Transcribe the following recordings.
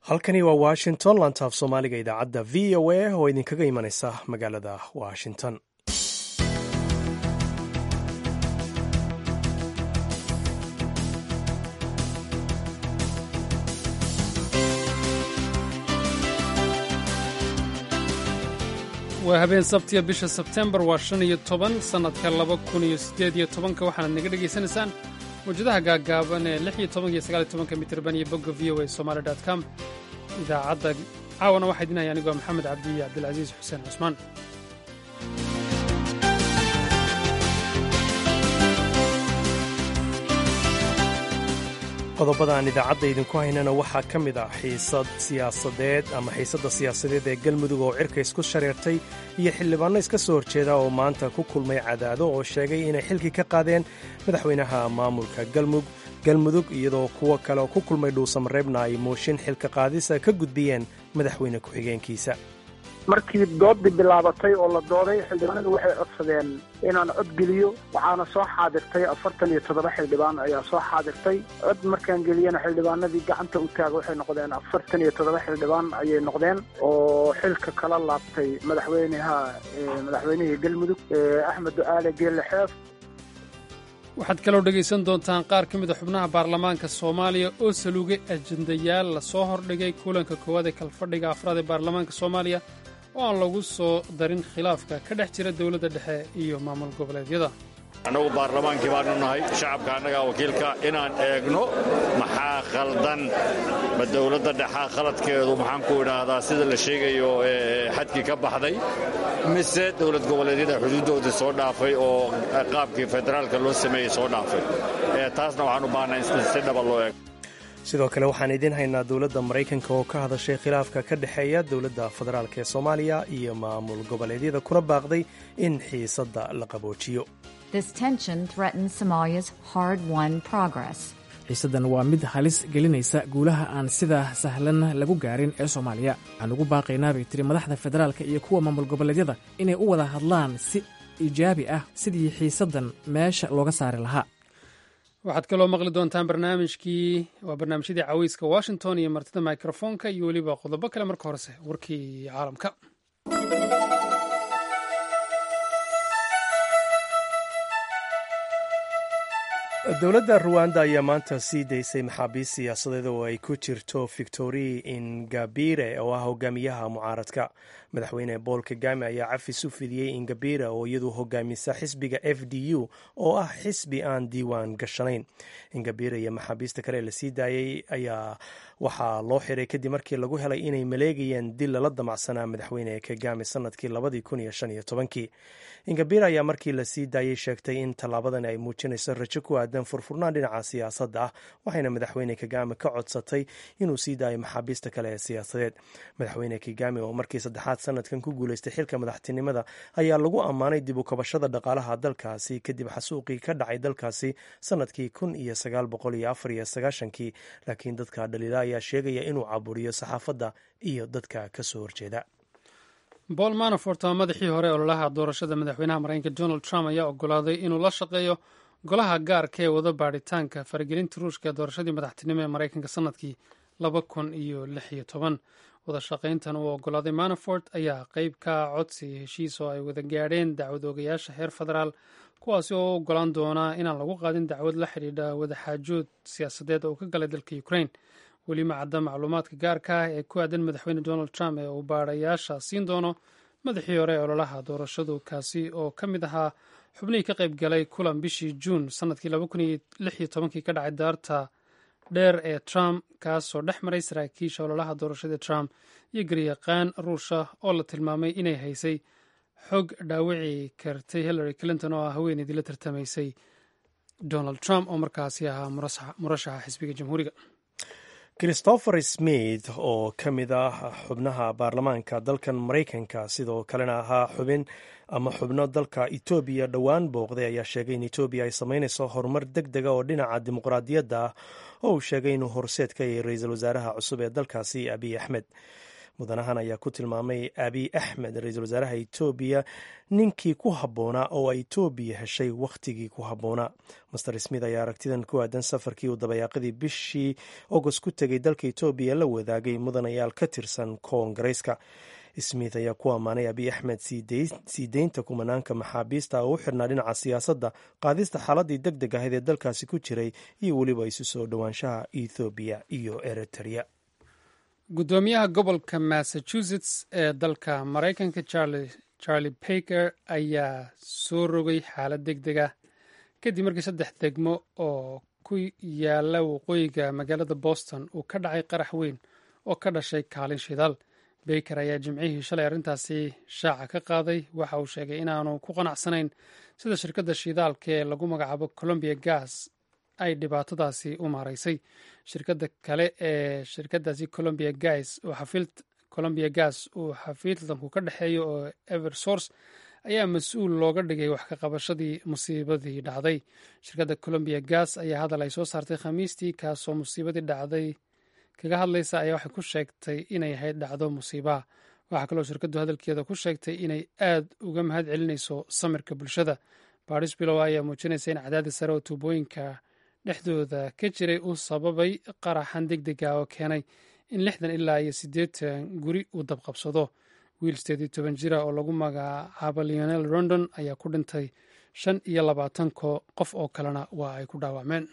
halkani waa washington lantaaf soomaaliga idaacadda v o a oo idinkaga imanaysa magaalada washington waa habeen sabtiya bisha sebtembar waa shan iyo toban sannadka laba kun iyo siddeed iyo tobanka waxaanaad naga dhegaysanaysaan mawjadaha gaaggaaban ee lix iyo tobanka iyo sagaal iyo tobanka mitirban iyo bogga v o a somaali dot com idaacadda caawana waxaa idinaya anigoo maxamed cabdi iyo cabdilcasiis xuseen cusmaan qodobada aan idaacadda idinku haynana waxaa ka mid ah xiisad siyaasadeed ama xiisadda siyaasadeed ee galmudug oo cirka isku shareertay iyo xildhibaanno iska soo horjeeda oo maanta ku kulmay cadaado oo sheegay inay xilkii ka qaadeen madaxweynaha maamulka galmudug iyadoo kuwo kale oo ku kulmay dhuusamareebna ay mooshin xilka qaadisa ka gudbiyeen madaxweyne ku-xigeenkiisa markii doodii bilaabatay oo la dooday xildhibaanadu waxay codsadeen inaan cod geliyo waxaana soo xaadirtay afartan iyo toddoba xildhibaan ayaa soo xaadirtay cod markaan geliyana xildhibaanadii gacanta u taaga waxay noqdeen afartan iyo toddoba xildhibaan ayay noqdeen oo xilka kala laabtay madaxweynaha madaxweynihii galmudug axmed ducaale geelle xeef waxaad kaloo dhegaysan doontaan qaar ka mida xubnaha baarlamaanka soomaaliya oo saluugay ajendayaal la soo hordhigay kulanka koowaad ee kalfadhiga afraad ee baarlamaanka soomaaliya oo aan lagu soo darin khilaafka ka dhex jira dowladda dhexe iyo maamul goboleedyada annagu baarlamaankii baanu nahay shacabka annagaa wakiilka inaan eegno maxaa khaldan ma dowladda dhexaa khaladkeedu maxaan ku idhaahdaa sida la sheegayo xadkii ka baxday mise dowlad goboleedyada xuduuddoodii soo dhaafay oo qaabkii federaalka loo sameeyey soo dhaafay taasna waxaan u baahnaa in si dhaba loo eego sidoo kale waxaan idiin haynaa dowladda maraykanka oo ka hadashay khilaafka ka dhexeeya dowladda federaalk ee soomaaliya iyo maamul goboleedyada kuna baaqday in xiisadda la qaboojiyo xiisaddan waa mid halis gelinaysa guulaha aan sida sahlan lagu gaarin ee soomaaliya waxaan ugu baaqaynaa bay tiri madaxda federaalka iyo kuwa maamul goboleedyada inay u wada hadlaan si ijaabi ah sidii xiisaddan meesha looga saari lahaa waxaad kaloo maqli doontaan barnaamijkii waa barnaamijyadii caweyska washington iyo martida mikrofoonka iyo weliba qodobo kale marka horese warkii caalamka dowladda ruwanda ayaa maanta sii daysay maxaabiist siyaasadeed oo ay ku jirto victori ingabire oo ah hogaamiyaha mucaaradka madaxweyne bool kagame ayaa cafis u fidiyey ingabire oo iyadu hogaamisa xisbiga f d u oo ah xisbi aan diiwaan gashanayn ingabire iyo maxaabiista kale la sii daayey ayaa waxaa loo xiray kadib markii lagu helay inay maleegayeen dil lala damacsanaa madaxweyne kagame sanadkii labadii kun iyo shan iyo tobankii ingabire ayaa markii la sii daayey sheegtay in tallaabadan ay muujinayso rajo ku aadan furfurnaan dhinaca siyaasadda ah waxayna madaxweyne kagame ka codsatay inuu sii daayo maxaabiista kale ee siyaasadeed madaxweyne kagame oo markii saddexaad sanadkan ku guuleystay xilka madaxtinimada ayaa lagu ammaanay dib u kabashada dhaqaalaha dalkaasi kadib xasuuqii ka dhacay dalkaasi sanadkii kun iyo sagaal boqol iyo afar iyo sagaashankii laakiin dadka dhaliila ayaa sheegaya inuu caburiyo saxaafadda iyo dadka ka soo horjeeda bool manafort ama madaxii hore ololaha doorashada madaxweynaha maraykanka donald trump ayaa ogolaaday inuu la shaqeeyo golaha gaarka ee wada baadhitaanka faragelinta ruushka ee doorashadii madaxtinimo ee maraykanka sanadkii laba kun iyo lix iyo toban wada shaqayntan uu ogolaaday manafort ayaa qeyb ka codsi heshiis oo ay wada gaadheen dacwad oogayaasha heer federaal kuwaasi oo u ogolaan doonaa inaan lagu qaadin dacwad la xidhiidha wadaxaajood siyaasadeed oo ka galay dalka ukraine weli ma cadda macluumaadka gaarka ah ee ku aadan madaxweyne donald trump ee uu baadhayaasha siin doono madaxii hore ee ololaha doorashadu kaasi oo ka mid ahaa xubnihii ka qayb galay kulan bishii juun sanadkii laba kun iyo lix iyo tobankii ka dhacay daarta dheer ee trump kaasoo dhex maray saraakiisha ololaha doorashada trump iyo garyaqaan ruusha oo la tilmaamay inay haysay xog dhaawici kartay hillary clinton oo ah haweeneydii la tartamaysay donald trump oo markaasi ahaa murashaxa xisbiga jamhuuriga christopher smith oo ka mid ah xubnaha baarlamaanka dalkan maraykanka sidoo kalena ahaa xubin ama xubno dalka etoobiya dhowaan booqday ayaa sheegay in etoobiya ay sameynayso horumar deg dega oo dhinaca dimuqraadiyadda ah oo uu sheegay inuu horseed ka yahay ra-iisul wasaaraha cusub ee dalkaasi abiy axmed mudanahan ayaa ku tilmaamay abiy axmed ra-iisul wasaaraha etoobiya ninkii ku habboonaa oo ay etoobiya heshay wakhtigii ku habboonaa master smith ayaa aragtidan ku aadan safarkii uu dabayaaqadii bishii agost ku tegay dalka etoobiya la wadaagay mudanayaal ka tirsan koongareyska smith ayaa ku ammaanay abiy axmed sii deynta kumanaanka maxaabiista oo u xirnaa dhinaca siyaasadda qaadista xaaladii deg deg ahayd ee dalkaasi ku jiray iyo weliba isu soo dhowaanshaha ethoobiya iyo eritrea guddoomiyaha gobolka massachusetts ee dalka maraykanka charlie baker ayaa soo rogay xaalad deg deg ah kadib markii saddex degmo oo ku yaala waqooyiga magaalada boston uu ka dhacay qarax weyn oo ka dhashay kaalin shidaal baker ayaa jimcihii shalay arrintaasi shaaca ka qaaday waxa uu sheegay inaanu ku qanacsanayn sida shirkadda shidaalka ee lagu magacaabo colombia gas ay dhibaatadaasi u maaraysay shirkadda kale ee shirkadaasi colombia gas colombia gas uu xafiidlanku ka dhexeeyo oo eversource ayaa mas-uul looga dhigay wax ka qabashadii musiibadii dhacday shirkadda colombia gas ayaa hadal ay soo saartay khamiistii kaasoo musiibadii dhacday kaga hadlaysa ayaa waxay ku sheegtay inay ahayd dhacdo musiibaha waxaa kaloo shirkaddu hadalkeeda ku sheegtay inay aad uga mahad celinayso samirka bulshada baadhis bilow ayaa muujinaysa in cadaadis sare oo tuubooyinka dhexdooda ka jiray uu sababay qaraxan deg dega oo keenay in lixdan ilaa iyo siddeetan guri uu dabqabsado wiil sideed iyo toban jira oo lagu magacaabo leonel rondon ayaa ku dhintay shan iyo labaatan qof oo kalena waa ay ku dhaawacmeen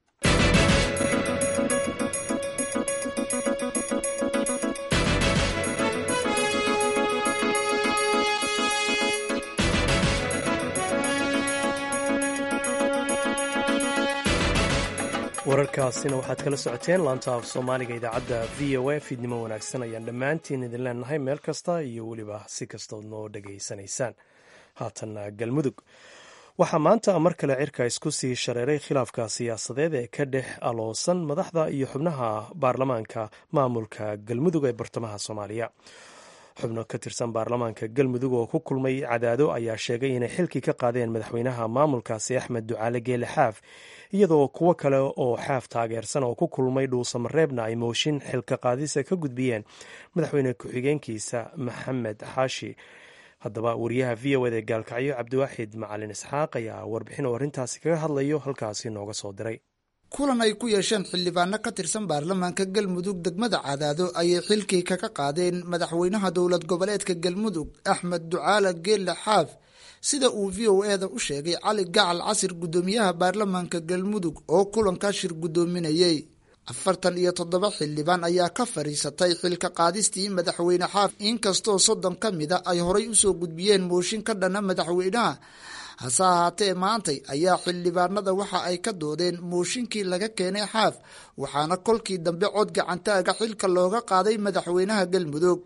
wararkaasina waxaad kala socoteen laanta af soomaaliga idaacadda v o a fiidnimo wanaagsan ayaan dhammaantiin idin leenahay meel kasta iyo weliba si kastood noo dhegaysanaysaan haatanna galmudug waxaa maanta mar kale cirka isku sii shareeray khilaafka siyaasadeed ee ka dhex aloosan madaxda iyo xubnaha baarlamaanka maamulka galmudug ee bartamaha soomaaliya xubno ka tirsan baarlamaanka galmudug oo ku kulmay cadaado ayaa sheegay inay xilkii ka qaadeen madaxweynaha maamulkaasi axmed ducaale geele xaaf iyadoo kuwo kale oo xaaf taageersan oo ku kulmay dhuusamareebna ay mooshin xilka qaadisa ka gudbiyeen madaxweyne ku-xigeenkiisa maxamed xaashi haddaba wariyaha v o ed ee gaalkacyo cabdiwaaxid macalin isxaaq ayaa warbixin oo arrintaasi kaga hadlayo halkaasi nooga soo diray kulan ay ku yeesheen xildhibaano ka tirsan baarlamaanka galmudug degmada cadaado ayay xilkii kaga qaadeen madaxweynaha dowlad goboleedka galmudug axmed ducaale geelle xaaf sida uu v o eda u sheegay cali gacal casir guddoomiyaha baarlamaanka galmudug oo kulankaa shir guddoominayey afartan iyo toddoba xildhibaan ayaa ka fadhiisatay xilka qaadistii madaxweyne xaaf inkastoo soddon ka mida ay horay usoo gudbiyeen mooshin ka dhana madaxweynaha hase ahaatee maantay ayaa xildhibaanada waxa ay ka doodeen mooshinkii laga keenay xaaf waxaana kolkii dambe cod gacantaaga xilka looga qaaday madaxweynaha galmudug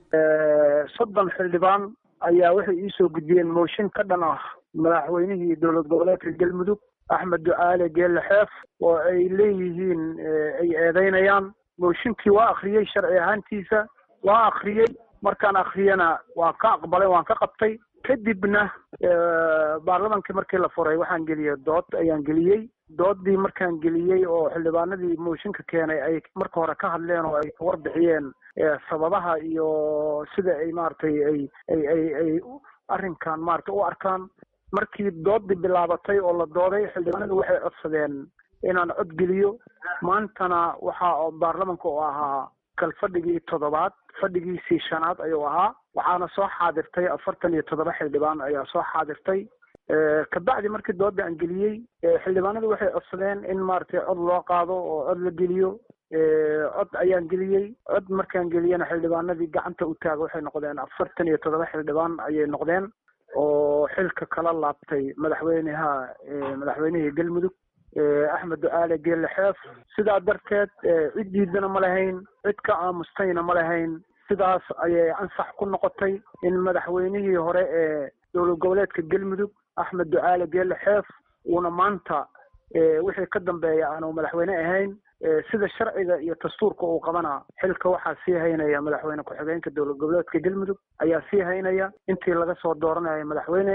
soddon xildhibaan ayaa waxay iisoo gudbiyeen mooshin ka dhan ah madaxweynihii dowlad goboleedka galmudug axmed ducaale geelle xeef oo ay leeyihiin ay eedeynayaan mooshinkii waa akhriyey sharci ahaantiisa waa akhriyey markaan akhriyana waan ka aqbalay waan ka qabtay kadibna baarlamankii markii la furay waxaan geliyey dood ayaan geliyey doodii markaan geliyey oo xildhibaanadii mooshinka keenay ay marka hore ka hadleen oo ay warbixiyeen sababaha iyo sida ay maaragtay ay ay ay ay arrinkan maaragtay u arkaan markii doodii bilaabatay oo la dooday xildhibaanadu waxay codsadeen inaan cod geliyo maantana waxa baarlamanka oo ahaa kal fadhigii toddobaad fadhigiisii shanaad ayuu ahaa waxaana soo xaadirtay afartan iyo toddoba xildhibaan ayaa soo xaadirtay kabacdi markii dooda aan geliyey xildhibaanadu waxay codsadeen in maaragtay cod loo qaado oo cod la geliyo cod ayaan geliyey cod markaan geliyena xildhibaanadii gacanta u taaga waxay noqdeen afartan iyo toddoba xildhibaan ayay noqdeen oo xilka kala laabtay madaxweynaha madaxweynihii galmudug axmed ducaale geelle xeef sidaa darteed cid diidana ma lahayn cid ka aamustayna ma lahayn sidaas ayay ansax ku noqotay in madaxweynihii hore ee dowlad goboleedka galmudug axmed ducaale geelle xeef uuna maanta wixii ka dambeeya aanu madaxweyne ahayn sida sharciga iyo dastuurka uu qabana xilka waxaa sii haynaya madaxweyne ku-xigeenka dowlad goboleedka galmudug ayaa sii haynaya intii laga soo dooranayo madaxweyne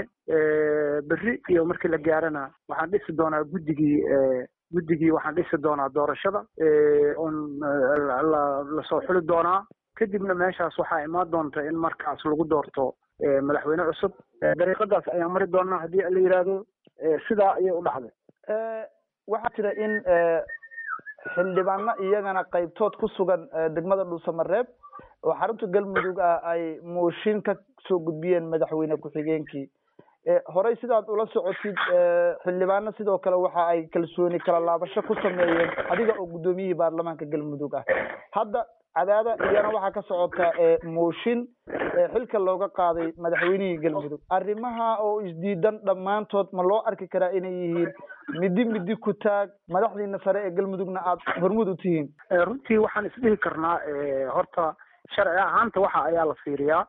berri iyo markii la gaarana waxaan dhisi doonaa guddigii guddigii waxaan dhisi doonaa doorashada oon lasoo xuli doonaa kadibna meeshaas waxaa imaan doonta in markaas lagu doorto madaxweyne cusub dariiqadaas ayaan mari doonaa haddii la yidhaahdo sidaa ayay u dhacday waxaa jira in xildhibaano iyagana qaybtood ku sugan degmada dhuusamareeb oo xarunta galmudug ah ay mooshin ka soo gudbiyeen madaxweyne ku-xigeenkii horey sidaad ula socotid xildhibaano sidoo kale waxa ay kalsooni kala laabasho ku sameeyeen adiga oo guddoomiyihii baarlamaanka galmudug ah hadda cadaada iyana waxaa ka socota mooshin xilka looga qaaday madaxweynihii galmudug arrimaha oo isdiidan dhammaantood ma loo arki karaa inay yihiin midi midi ku taag madaxdiina sare ee galmudugna aada hormud u tihiin runtii waxaan isdhihi karnaa horta sharci ahaanta waxa ayaa la fiiriyaa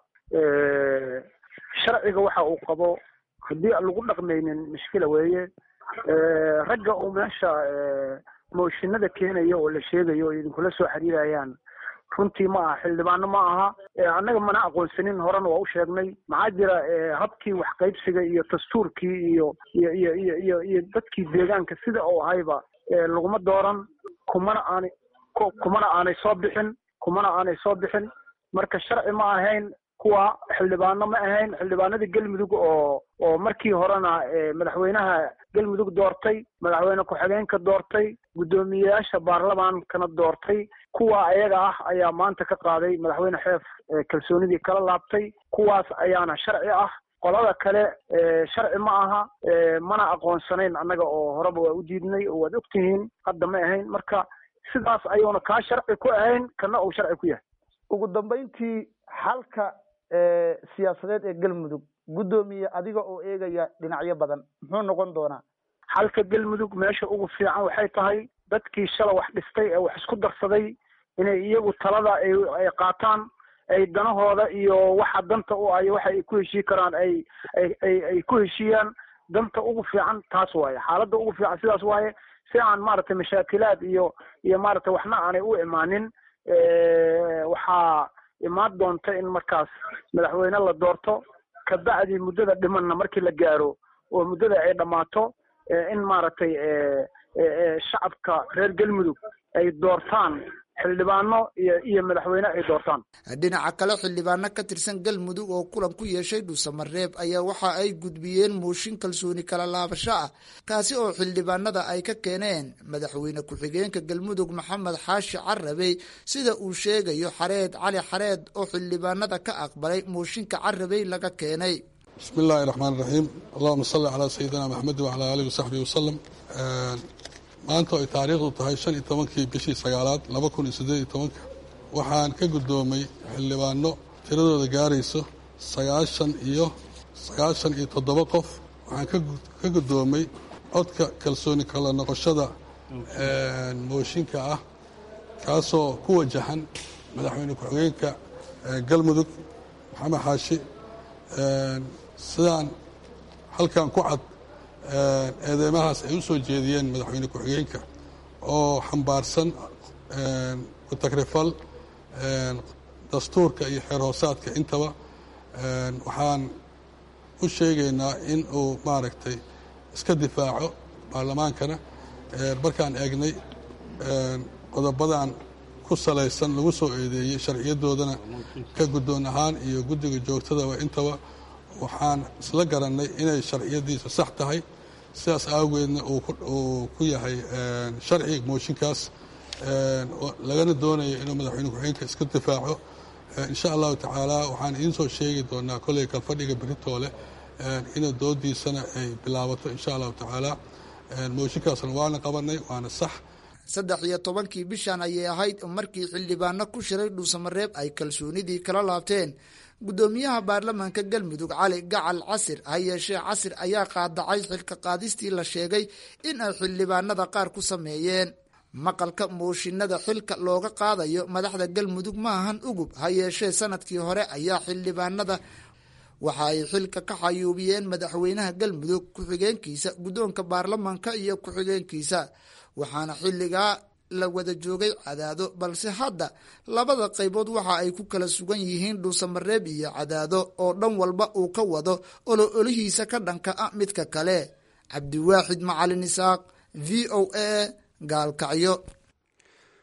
sharciga waxa uu qabo haddii aan lagu dhaqmaynin mushkila weeye ragga uu meesha mooshinada keenayo oo la sheegayo oo idinkula soo xiriirayaan runtii ma aha xildhibaano ma aha annaga mana aqoonsanin horena waa u sheegnay maxaa jira habkii waxqaybsiga iyo dastuurkii iyo iyo iyo iyo iyo iyo dadkii deegaanka sida uu ahayba laguma dooran kumana aanay kumana aanay soo bixin kumana aanay soo bixin marka sharci ma ahayn kuwa xildhibaano ma ahayn xildhibaanadii galmudug oo oo markii horena madaxweynaha galmudug doortay madaxweyne ku-xigeenka doortay guddoomiyeyaasha baarlamaankana doortay kuwa ayaga ah ayaa maanta ka qaaday madaxweyne xeef kalsoonidii kala laabtay kuwaas ayaana sharci ah qolada kale sharci ma aha mana aqoonsanayn annaga oo horeba waa u diidnay oo waad ogtihiin hadda ma ahayn marka sidaas ayuuna kaa sharci ku ahayn kana uu sharci ku yahay ugu dambayntii xalka siyaasadeed ee galmudug guddoomiye adiga oo eegaya dhinacyo badan muxuu noqon doonaa xalka galmudug meesha ugu fiican waxay tahay dadkii shala wax dhistay ee wax isku darsaday inay iyagu talada ay qaataan ay danahooda iyo waxa danta u ayo waxa ay ku heshii karaan ay ay ay ku heshiiyaan danta ugu fiican taas waaye xaaladda ugu fiican sidaas waaye si aan maaragtay mashaakilaad iyo iyo maaragtay waxna aanay u imaanin waxaa imaan doonta in markaas madaxweyne la doorto kabacdi muddada dhimanna markii la gaaro oo muddada ay dhammaato in maaragtay shacabka reer galmudug ay doortaan xildhibaano iyo iyo madaxweyne ay doortaan dhinaca kale xildhibaano ka tirsan galmudug oo kulan ku yeeshay dhuusamareeb ayaa waxa ay gudbiyeen mooshin kalsooni kala laabasho ah kaasi oo xildhibaanada ay ka keeneen madaxweyne ku-xigeenka galmudug maxamed xaashi carabey sida uu sheegayo xareed cali xareed oo xildhibaanada ka aqbalay mooshinka carabey laga keenay bismi illaahi raxmaan raxiim allahuma salli calaa sayidina maxamedi wacalaa aalihi wasaxbihi wasalam maanta ay taariikhdu tahay shan iyo tobankii bishii sagaalaad laba kun iyo siddeed iyo tobanka waxaan ka guddoomay xildhibaano tiradooda gaarayso sagaashan iyo sagaashan iyo toddoba qof waxaan ka guddoomay codka kalsooni kala noqoshada mooshinka ah kaasoo ku wajahan madaxweyne ku-xigeenka galmudug maxamed xaashi sidaan halkan ku cad eedeymahaas ay u soo jeediyeen madaxweyne ku-xigeenka oo xambaarsan ku-tagrifal dastuurka iyo xeer hoosaadka intaba waxaan u sheegaynaa in uu maaragtay iska difaaco baarlamaankana markaan eegnay qodobadan ku salaysan lagu soo eedeeyey sharciyadoodana ka guddoon ahaan iyo guddiga joogtadaba intaba waxaan isla garannay inay sharciyadiisa sax tahay sidaas aageedna uu ku yahay sharci mooshinkaas lagana doonayo inuu madaxweyne ku-xigeenka iska difaaco insha allahu tacaala waxaan idiin soo sheegi doonaa kolley kalfadhiga beritoole ina doodiisana ay bilaabato insha allahu tacaala mooshinkaasna waana qabanay waana sax saddex iyo tobankii bishan ayay ahayd markii xildhibaano ku shiray dhuusamareeb ay kalsoonidii kala laabteen guddoomiyaha baarlamaanka galmudug cali gacal casir ha yeeshee casir ayaa qaadacay xilka qaadistii la sheegay in ay xildhibaanada qaar ku sameeyeen maqalka mooshinada xilka looga qaadayo madaxda galmudug ma ahan ugub ha yeeshee sanadkii hore ayaa xildhibaanada waxa ay xilka ka xayuubiyeen madaxweynaha galmudug ku-xigeenkiisa guddoonka baarlamaanka iyo ku-xigeenkiisa waxaana xilligaa la wada joogay cadaado balse hadda labada qaybood waxa ay ku kala sugan yihiin dhuusamareeb iyo cadaado oo dhan walba uu ka wado olo olihiisa ka dhanka ah midka kale cabdiwaaxid macalin isaaq v o a gaalkacyo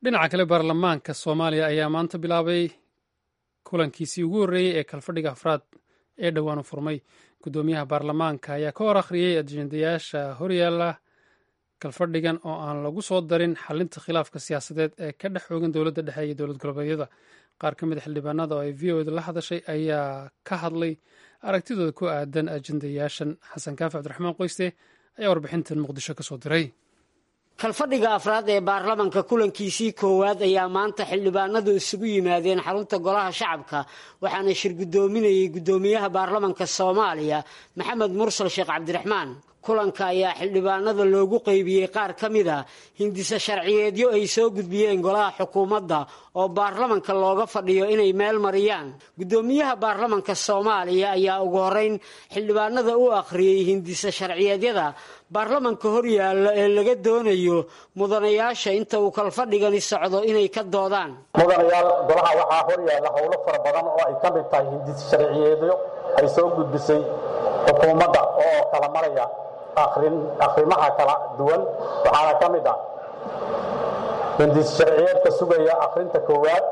dhinaca kale baarlamaanka soomaaliya ayaa maanta bilaabay kulankiisii ugu horreeyey ee kalfadhiga afraad ee dhowaan u furmay guddoomiyaha baarlamaanka ayaa ka hor akhriyey ajendayaasha horyaala kalfadhigan oo aan lagu soo darin xalinta khilaafka siyaasadeed ee ka dhex xoogan dowladda dhexe iyo dowlad goboleedyada qaar ka mid a xildhibaanada oo ay v o eda la hadashay ayaa ka hadlay aragtidooda ku aadan ajendayaashan xasan kaafi cabdiraxmaan qoyste ayaa warbixintan muqdisho ka soo diray kalfadhiga afraad ee baarlamanka kulankiisii koowaad ayaa maanta xildhibaanadu isugu yimaadeen xarunta golaha shacabka waxaana shir guddoominayay guddoomiyaha baarlamanka soomaaliya maxamed mursal sheekh cabdiraxmaan kulanka ayaa xildhibaanada loogu qeybiyey qaar ka mid a hindise sharciyeedyo ay soo gudbiyeen golaha xukuumadda oo baarlamanka looga fadhiyo inay meel mariyaan guddoomiyaha baarlamanka soomaaliya ayaa ugu horeyn xildhibaanada u akhriyey hindise sharciyeedyada baarlamanka horyaalla ee laga doonayo mudanayaasha inta uu kalfadhigani socdo inay ka doodaan mudanayaal golaha waxaa horyaalla howlo fara badan oo ay ka mid tahay hindise sharciyeedyo ay soo gudbisay xukuumadda oo kala maraya akhrimaha kala duwan waxaana ka mid ah hindis sharciyeedka sugaya akhrinta koowaad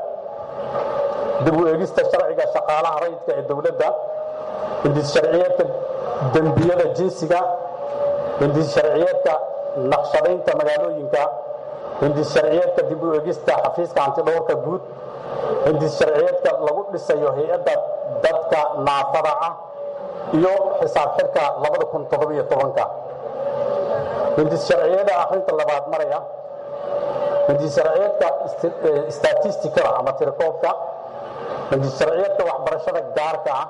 dib u eegista sharciga shaqaalaha rayidka ee dowladda hindis sharciyeedka dembiyada jinsiga hindis sharciyeedka naqshadaynta magaalooyinka hindis sharciyeedka dib u eegista xafiiska antidhowrka guud hindis sharciyeedka lagu dhisayo hay-adda dadka naafada ah iyo xisaab xirka ka hindis sharciyada akhrinta labaad maraya hindis sharciyeedka statistikada ama tirakoobka hindis sharciyeedka waxbarashada gaarka ah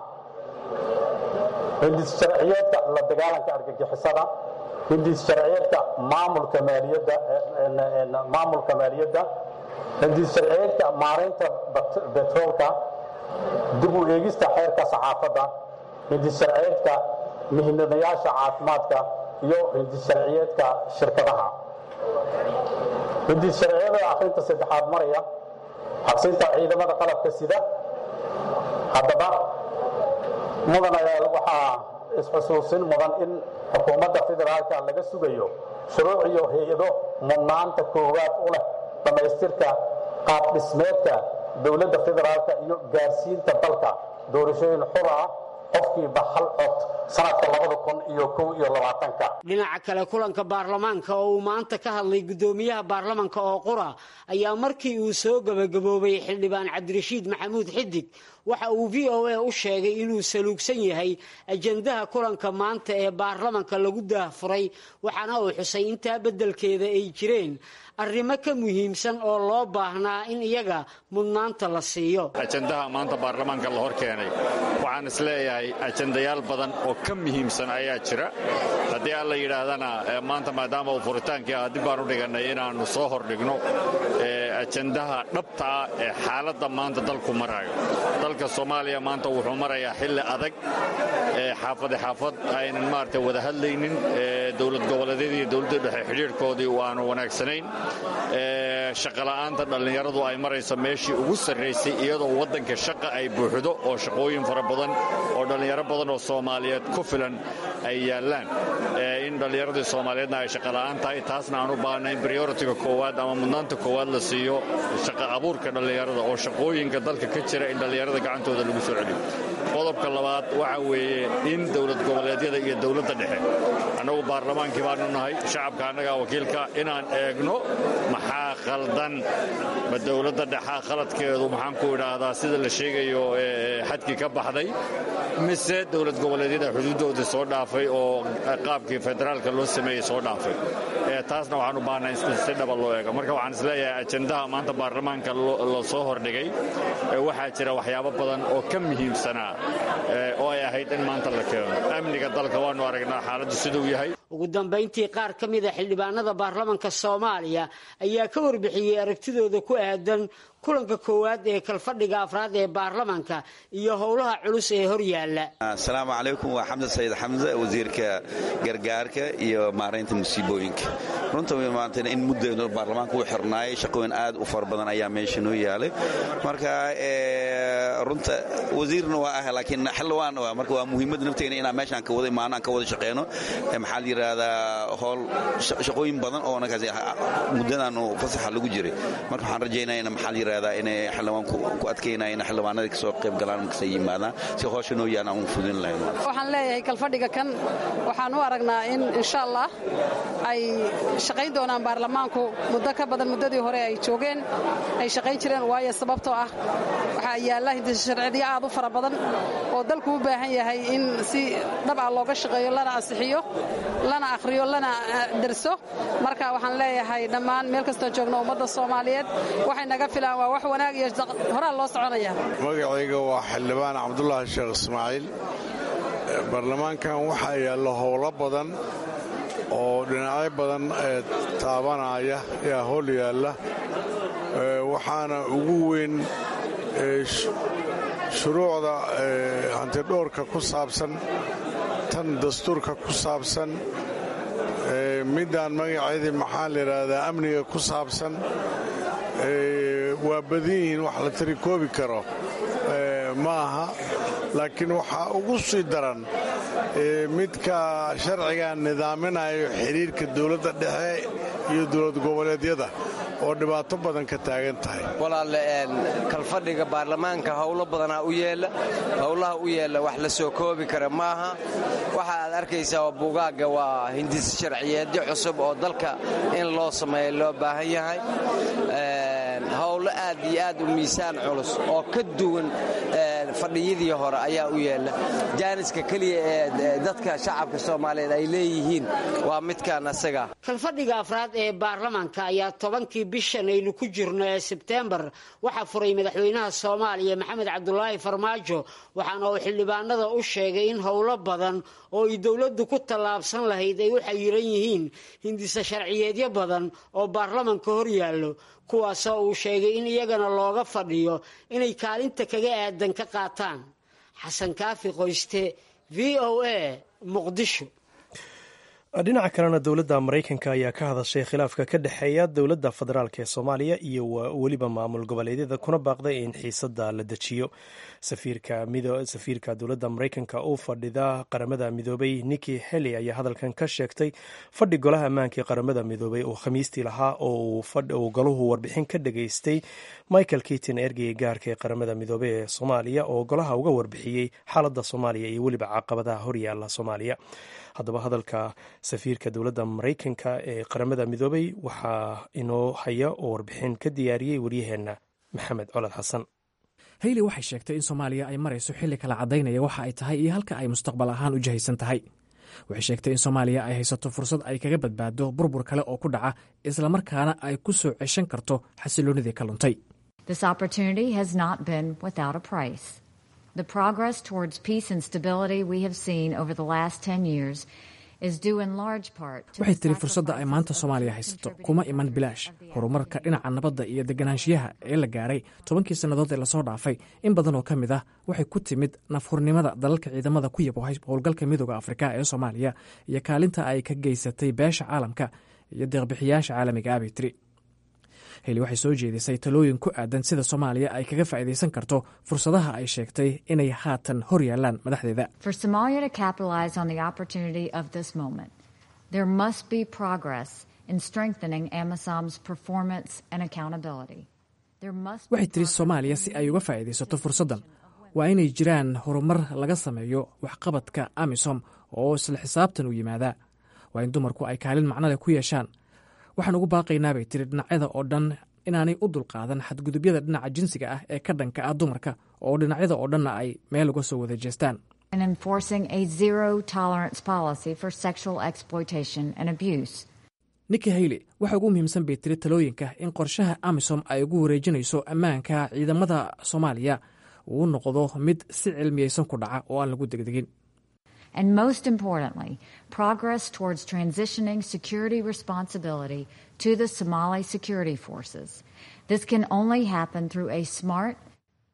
hindis sharciyeedka la dagaalanka argagixisada hindis sharciyeedka maamulka maaliyadda maamulka maaliyadda hindis sharciyeedka maaraynta betroolka dib u eegista xeerka saxaafadda hindis sharciyeedka mihinadayaasha caafimaadka iyo hindis sharciyeedka shirkadaha hindis sharciyada akhrinta saddexaad maraya xabsinta ciidamada qalabka sida haddaba mudanayaal waxaa isxusuusin mudan in xukuumadda federaalka laga sugayo shuruuc iyo hay-ado mudnaanta koowaad u leh dhammaystirka qaab dhismeedka dowladda federaalka iyo gaarsiinta dalka doorashooyin xur ah qofkiiba hal cod sanadka labada kun iyo kow iyo labaatanka dhinaca kale kulanka baarlamaanka oo uu maanta ka hadlay guddoomiyaha baarlamanka oo qura ayaa markii uu soo gebagaboobay xildhibaan cabdirashiid maxamuud xidig waxa uu v o a u sheegay inuu saluugsan yahay ajandaha kulanka maanta ee baarlamanka lagu daahfuray waxaana uu xusay intaa beddelkeeda ay jireen arrimo ka muhiimsan oo loo baahnaa in iyaga mudnaanta la siiyo ajandaha maanta baarlamaanka la hor keenay waxaan is leeyahay ajandayaal badan oo ka muhiimsan ayaa jira haddii aan la yidhaahdana maanta maadaama uu furitaankii ah dib baan u dhigannay inaannu soo hordhigno ajandaha dhabta ah ee xaaladda maanta dalku maraayo dalka soomaaliya maanta wuxuu marayaa xilli adag xaafade xaafad aynan maarata wada hadlaynin dowlad goboleedyadii iyo dowladda dhexe xidhiirhkoodii aanu wanaagsanayn shaqola'aanta dhallinyaradu ay marayso meeshii ugu sarraysay iyadoo waddanka shaqa ay buuxdo oo shaqooyin fara badan oo dhallinyaro badan oo soomaaliyeed ku filan ay yaallaan in dhallinyaradii soomaaliyeedna ay shaqola'aan tahay taasna aan u baahna in brioritiga koowaad ama mudnaanta koowaad la siiyo shaqa abuurka dhallinyarada oo shaqooyinka dalka ka jira in dhallinyarada gacantooda lagu soo celiyo qodobka labaad waxa weeye in dowlad goboleedyada iyo dowladda dhexe annagu baarlamaankii baanu nahay shacabka annagaa wakiilka inaan eegno maxaa khaldan ma dowladda dhexaa khaladkeedu maxaan ku idhaahdaa sida la sheegayo xadkii ka baxday mise dowlad goboleedyada xuduuddoodii soo dhaafay oo qaabkii federaalka loo sameeyey soo dhaafay taasna waxaan u baahnaa in si dhaba loo eego marka waxaan isleeyahay ajandaha maanta baarlamaanka la soo hordhigay waxaa jira waxyaabo badan oo ka muhiimsanaa oo ay ahayd in maanta la keeno amniga dalka waanu aragnaa xaaladdu siduu yahay ugu dambayntii qaar ka mida xildhibaanada baarlamanka soomaaliya ayaa ka warbixiyey aragtidooda ku aadan kulanka koowaad ee kalfadhiga afraad ee baarlamanka iyo howlaha culus ee horyaala asalaamu calaykum waa xamdan sayid xamse wasiirka gargaarka iyo maaraynta musiibooyinka runta maanta in mudda baarlamaanka u xirnaayay shaqooyin aad u fara badan ayaa meesha noo yaalay marka runta wasiirna waa ah laakiin xildhibaan waa marka waa muhiimadda nafteena inaan meeshaan ka wada imaano aan ka wada shaqeyno maxaa la yidhaahdaa howl shaqooyin badan oo nakaas muddadan fasaxa lagu jiray marka waxaan rajaynaya in maxaa la yidhaahdaa inay xildhibaan ku adkeynaya in xildhibaanada kasoo qayb galaan markasta yimaadaan si howsha noo yaan aan u fudin lahayn waxaan leeyahay kalfadhiga kan waxaan u aragnaa in insha allah ay shaqayn doonaan baarlamaanku muddo ka badan muddadii hore ay joogeen ay shaqayn jireen waayo sababtoo ah waxaa yaalla hindisasharciyo aad u fara badan oo dalku u baahan yahay in si dhab ah looga shaqeeyo lana ansixiyo lana akhriyo lana derso marka waxaan leeyahay dhammaan meel kastoo joogno ummadda soomaaliyeed waxay naga filaan waa wax wanaag iyo horaa loo soconaya magacayga waa xildhibaan cabdulaahi sheekh ismaaciil baarlamaankan waxaa yaalla howlo badan oo dhinacyo badan ee taabanaya yaa howl yaalla waxaana ugu weyn shuruucda hantidhowrka ku saabsan tan dastuurka ku saabsan middaan magaceedii maxaa la yidhaahdaa amniga ku saabsan waa badan yihiin wax la tiri koobi karo ma aha laakiin waxaa ugu sii daran midka sharcigan nidaaminayo xidhiirka dowladda dhexe iyo dowlad goboleedyada oo dhibaato badan ka taagan tahay walaalle kalfadhiga baarlamaanka howlo badanaa u yeella howlaha u yeella wax la soo koobi kara maaha waxa aad arkaysaa oo buugaagga waa hindis sharciyeedyo cusub oo dalka in loo sameeyo loo baahan yahay howlo aad iyo aad u miisaan culus oo ka duwan fadhiyadii hore ayaa u yeella jaaniska keliya ee dadka shacabka soomaaliyeed ay leeyihiin waa midkaan asaga kalfadhiga afraad ee baarlamaanka ayaa tobankii bishan aynu ku jirno ee sebteembar waxaa furay madaxweynaha soomaaliya maxamed cabdulaahi farmaajo waxaana uu xildhibaanada u sheegay in howlo badan oo ay dowladdu ku tallaabsan lahayd ay u xayiran yihiin hindisa sharciyeedyo badan oo baarlamanka hor yaallo kuwaasoo uu sheegay in iyagana looga fadhiyo inay kaalinta kaga aadan ka qaataan xasan kaafi qoyste v o a muqdisho dhinaca kalena dowladda maraykanka ayaa ka hadashay khilaafka ka dhexeeya dowladda federaalk ee soomaaliya iyo weliba maamul goboleedyada kuna baaqday in xiisada la dejiyo safiirka dowladda maraykanka u fadhida qaramada midoobay niki heli ayaa hadalkan ka sheegtay fadhi golaha ammaanka ee qaramada midoobay oo khamiistii lahaa oo uu golahu warbixin ka dhageystay michael kitin ergeyga gaarka ee qaramada midoobey ee soomaaliya oo golaha uga warbixiyey xaaladda soomaaliya iyo weliba caqabadaha horyaala soomaaliya haddaba hadalka safiirka dowladda maraykanka ee qaramada midoobay waxaa inoo haya oo warbixin ka diyaariyey waryaheenna maxamed colad xasan hayli waxay sheegtay in soomaaliya ay marayso xilli kala caddaynaya waxa ay tahay iyo halka ay mustaqbal ahaan u jihaysan tahay waxay sheegtay in soomaaliya ay haysato fursad ay kaga badbaado burbur kale oo ku dhaca islamarkaana ay ku soo ceshan karto xasiloonidii ka luntay The progress towards peace and stability we have seen over the last 10 years is due in large part waxay tiri fursadda ay maanta soomaaliya haysato kuma iman bilaash horumarka dhinaca nabadda iyo deganaanshiyaha ee la gaaray tobankii sannadood ee lasoo dhaafay in badan oo ka mid ah waxay ku timid nafhurnimada dalalka ciidamada ku yabohay howlgalka midooda afrika ee soomaaliya iyo kaalinta ay ka geysatay beesha caalamka iyo deeqbixiyaasha caalamiga abay tiri heli waxay soo jeedisay talooyin ku aadan sida soomaaliya ay kaga faa'iidaysan karto fursadaha ay sheegtay inay haatan hor yaalaan madaxdeeda For Somalia to capitalize on the opportunity of this moment, there must be progress in strengthening AMISOM's performance and accountability. There must be waxay tiri soomaaliya si ay uga faa'iidaysato fursaddan waa inay jiraan horumar laga sameeyo waxqabadka amisom oo isla xisaabtan u yimaadaa waa in dumarku ay kaalin macnole ku yeeshaan waxaan ugu baaqaynaa bay tiri dhinacyada oo dhan inaanay u dulqaadan xadgudubyada dhinaca jinsiga ah ee ka dhanka ah dumarka oo dhinacyada oo dhanna ay meel uga soo wada jeestaan and enforcing a zero tolerance policy for sexual exploitation and abuse. niki hayle waxa ugu muhiimsan bay tiri talooyinka in qorshaha amisom ay ugu wareejinayso ammaanka ciidamada soomaaliya uu noqdo mid si cilmiyeysan ku dhaca oo aan lagu degdegin And most importantly, progress towards transitioning security responsibility to the Somali security forces. This can only happen through a smart,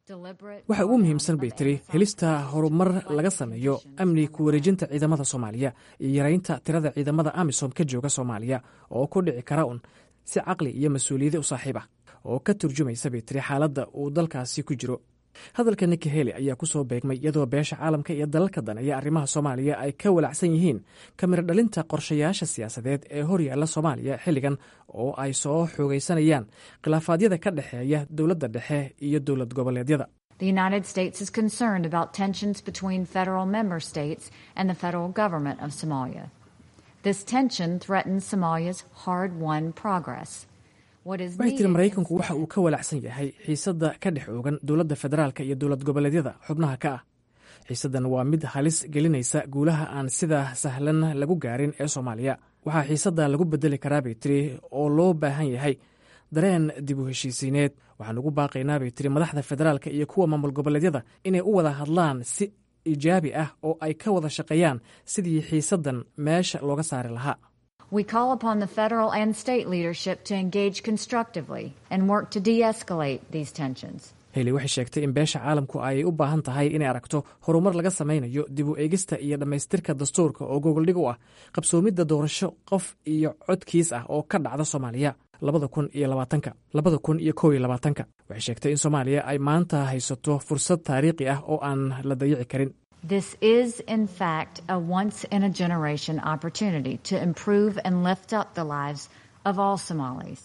waxa ugu muhiimsan bay tiri helista horumar laga sameeyo amni ku wareejinta ciidamada soomaaliya iyo yaraynta tirada ciidamada amisom ka jooga soomaaliya oo ku dhici kara un si caqli iyo mas-uuliyadi u saaxiib ah oo ka turjumaysa bay tiri xaaladda uu dalkaasi ku jiro hadalka niki heli ayaa ku soo beegmay iyadoo beesha caalamka iyo dalalka daneeya arrimaha soomaaliya ay ka walacsan yihiin kamira dhalinta qorshayaasha siyaasadeed ee horyaalla soomaaliya xilligan oo ay soo xoogaysanayaan khilaafaadyada ka dhexeeya dowladda dhexe iyo dowlad goboleedyada The United States is concerned about tensions between federal member states and the federal government of Somalia. This tension threatens Somalia's hard won progress. waxay tiri maraykanku waxa uu ka walacsan yahay xiisadda ka dhex oogan dowladda federaalka iyo dowlad goboleedyada xubnaha ka ah xiisaddan waa mid halis gelinaysa guulaha aan sida sahlan lagu gaarin ee soomaaliya waxaa xiisadda lagu bedeli karaa bay tiri oo loo baahan yahay dareen dib u heshiisiineed waxaan ugu baaqaynaa bay tiri madaxda federaalka iyo kuwa maamul goboleedyada inay u wada hadlaan si ijaabi ah oo ay ka wada shaqeeyaan sidii xiisaddan meesha looga saari lahaa We call upon the federal and state leadership to engage constructively and work to de escalate these tensions. heli waxay sheegtay in beesha caalamku ay u baahan tahay inay aragto horumar laga samaynayo dib u eegista iyo dhammaystirka dastuurka oo gogoldhig u ah qabsoomidda doorasho qof iyo codkiis ah oo ka dhacda soomaaliya labada kun iyo labaatanka labada kun iyo kow iyo labaatanka waxay sheegtay in soomaaliya ay maanta haysato fursad taariikhi ah oo aan la dayici karin This is, in fact, a once in a generation opportunity to improve and lift up the lives of all Somalis.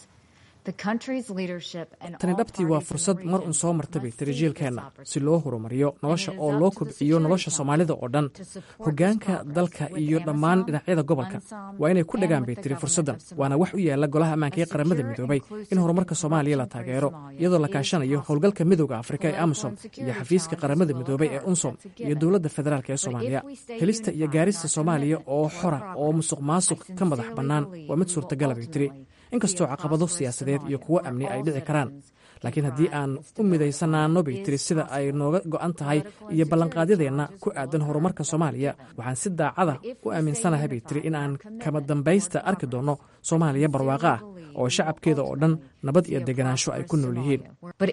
tani dhabtii waa fursad mar un soo marta bay tiri jiilkeenna si loo horumariyo nolosha oo loo kobciyo nolosha soomaalida oo dhan hoggaanka dalka iyo dhammaan dhinacyada gobolka waa inay ku dhagaan bay tiri fursaddan waana wax u yaalla golaha ammaanka ee qaramada midoobay in horumarka soomaaliya la taageero iyadoo la kaashanayo howlgalka midooda afrika ee amisom iyo xafiiska qaramada midoobay ee unsom iyo dowladda federaalk ee soomaaliya helista iyo gaarista soomaaliya oo xora oo musuq maasuq ka madax bannaan waa mid suurtagala bay tiri inkastoo caqabado siyaasadeed iyo kuwo amni ay dhici karaan laakiin haddii aan u midaysanaano bay tiri sida ay nooga go'an tahay iyo ballanqaadyadeenna ku aadan horumarka soomaaliya waxaan si daacada u aaminsanahay bay tiri in aan kama dambaysta arki doonno soomaaliya barwaaqo ah oo shacabkeeda oo dhan nabad iyo deganaansho ay ku nool yihiin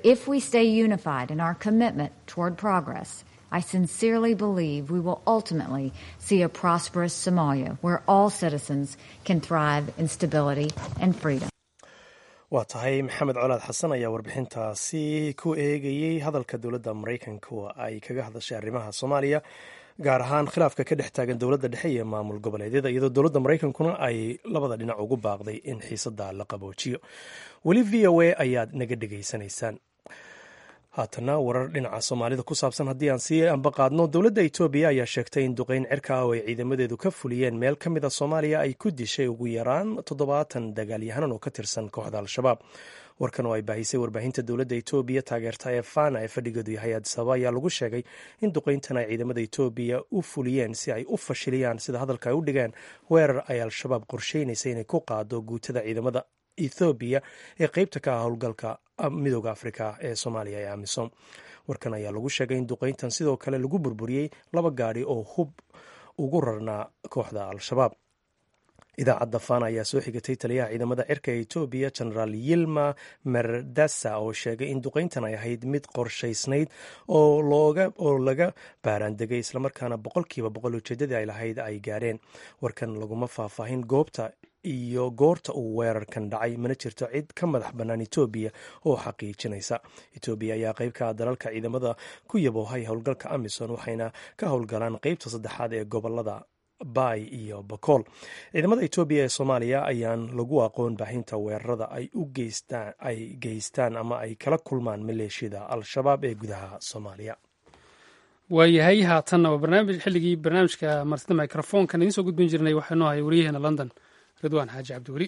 I sincerely believe we will ultimately see a prosperous Somalia where all citizens can thrive in stability and freedom. waa tahay maxamed colaad xasan ayaa warbixintaasi ku eegayey hadalka dowladda maraykanka ay kaga hadashay arrimaha soomaaliya gaar ahaan khilaafka ka dhex taagan dowladda dhexe iyo maamul goboleedyada iyadoo dowladda maraykankuna ay labada dhinac ugu baaqday in xiisada la qaboojiyo weli v o a ayaad naga dhegaysanaysaan haatana warar dhinaca soomaalida ku saabsan haddii aan sii ambaqaadno dowladda etoobiya ayaa sheegtay in duqeyn cirka ah oo ay ciidamadeedu ka fuliyeen meel ka mid a soomaaliya ay ku dishay ugu yaraan toddobaatan dagaalyahanan oo ka tirsan kooxda al-shabaab warkan oo ay baahisay warbaahinta dowladda etoobiya taageerta ee fana ee fadhigeedu yahay adisaba ayaa lagu sheegay in duqeyntan ay ciidamada etoobiya u fuliyeen si ay u fashiliyaan sida hadalka ay u dhigeen weerar ay al-shabaab qorsheynaysa inay ku qaado guutada ciidamada ethoobiya ee qeybta ka ah howlgalka midooda afrika ee soomaaliya ee amisom warkan ayaa lagu sheegay in duqeyntan sidoo kale lagu burburiyey laba gaadhi oo hub ugu rarnaa kooxda al-shabaab idaacadda fana ayaa soo xigatay taliyaha ciidamada cirka ee etoobiya genaraal yilma merdasa oo sheegay in duqeyntan ay ahayd mid qorshaysnayd oo laga baaraandegay islamarkaana boqolkiiba boqol ujeedadii ay lahayd ay gaareen warkan laguma faahfaahin goobta iyo goorta uu weerarkan dhacay mana jirto cid ka madax bannaan etoobiya oo xaqiijinaysa etoobiya ayaa qayb ka ah dalalka ciidamada ku yaboohay howlgalka amison waxayna ka howlgalaan qeybta saddexaad ee gobolada baay iyo bakool ciidamada etoobiya ee soomaaliya ayaan lagu aqoon baahinta weerarada ay u geystaan ay geystaan ama ay kala kulmaan maleeshiyada al-shabaab ee gudaha soomaaliya waayahay haatanna waa barnaamij xilligii barnaamijka martida microfonkan idiin soo gudbin jirnay waxaanu ahay wariyaheena london ridwaan xaaji cabdiweli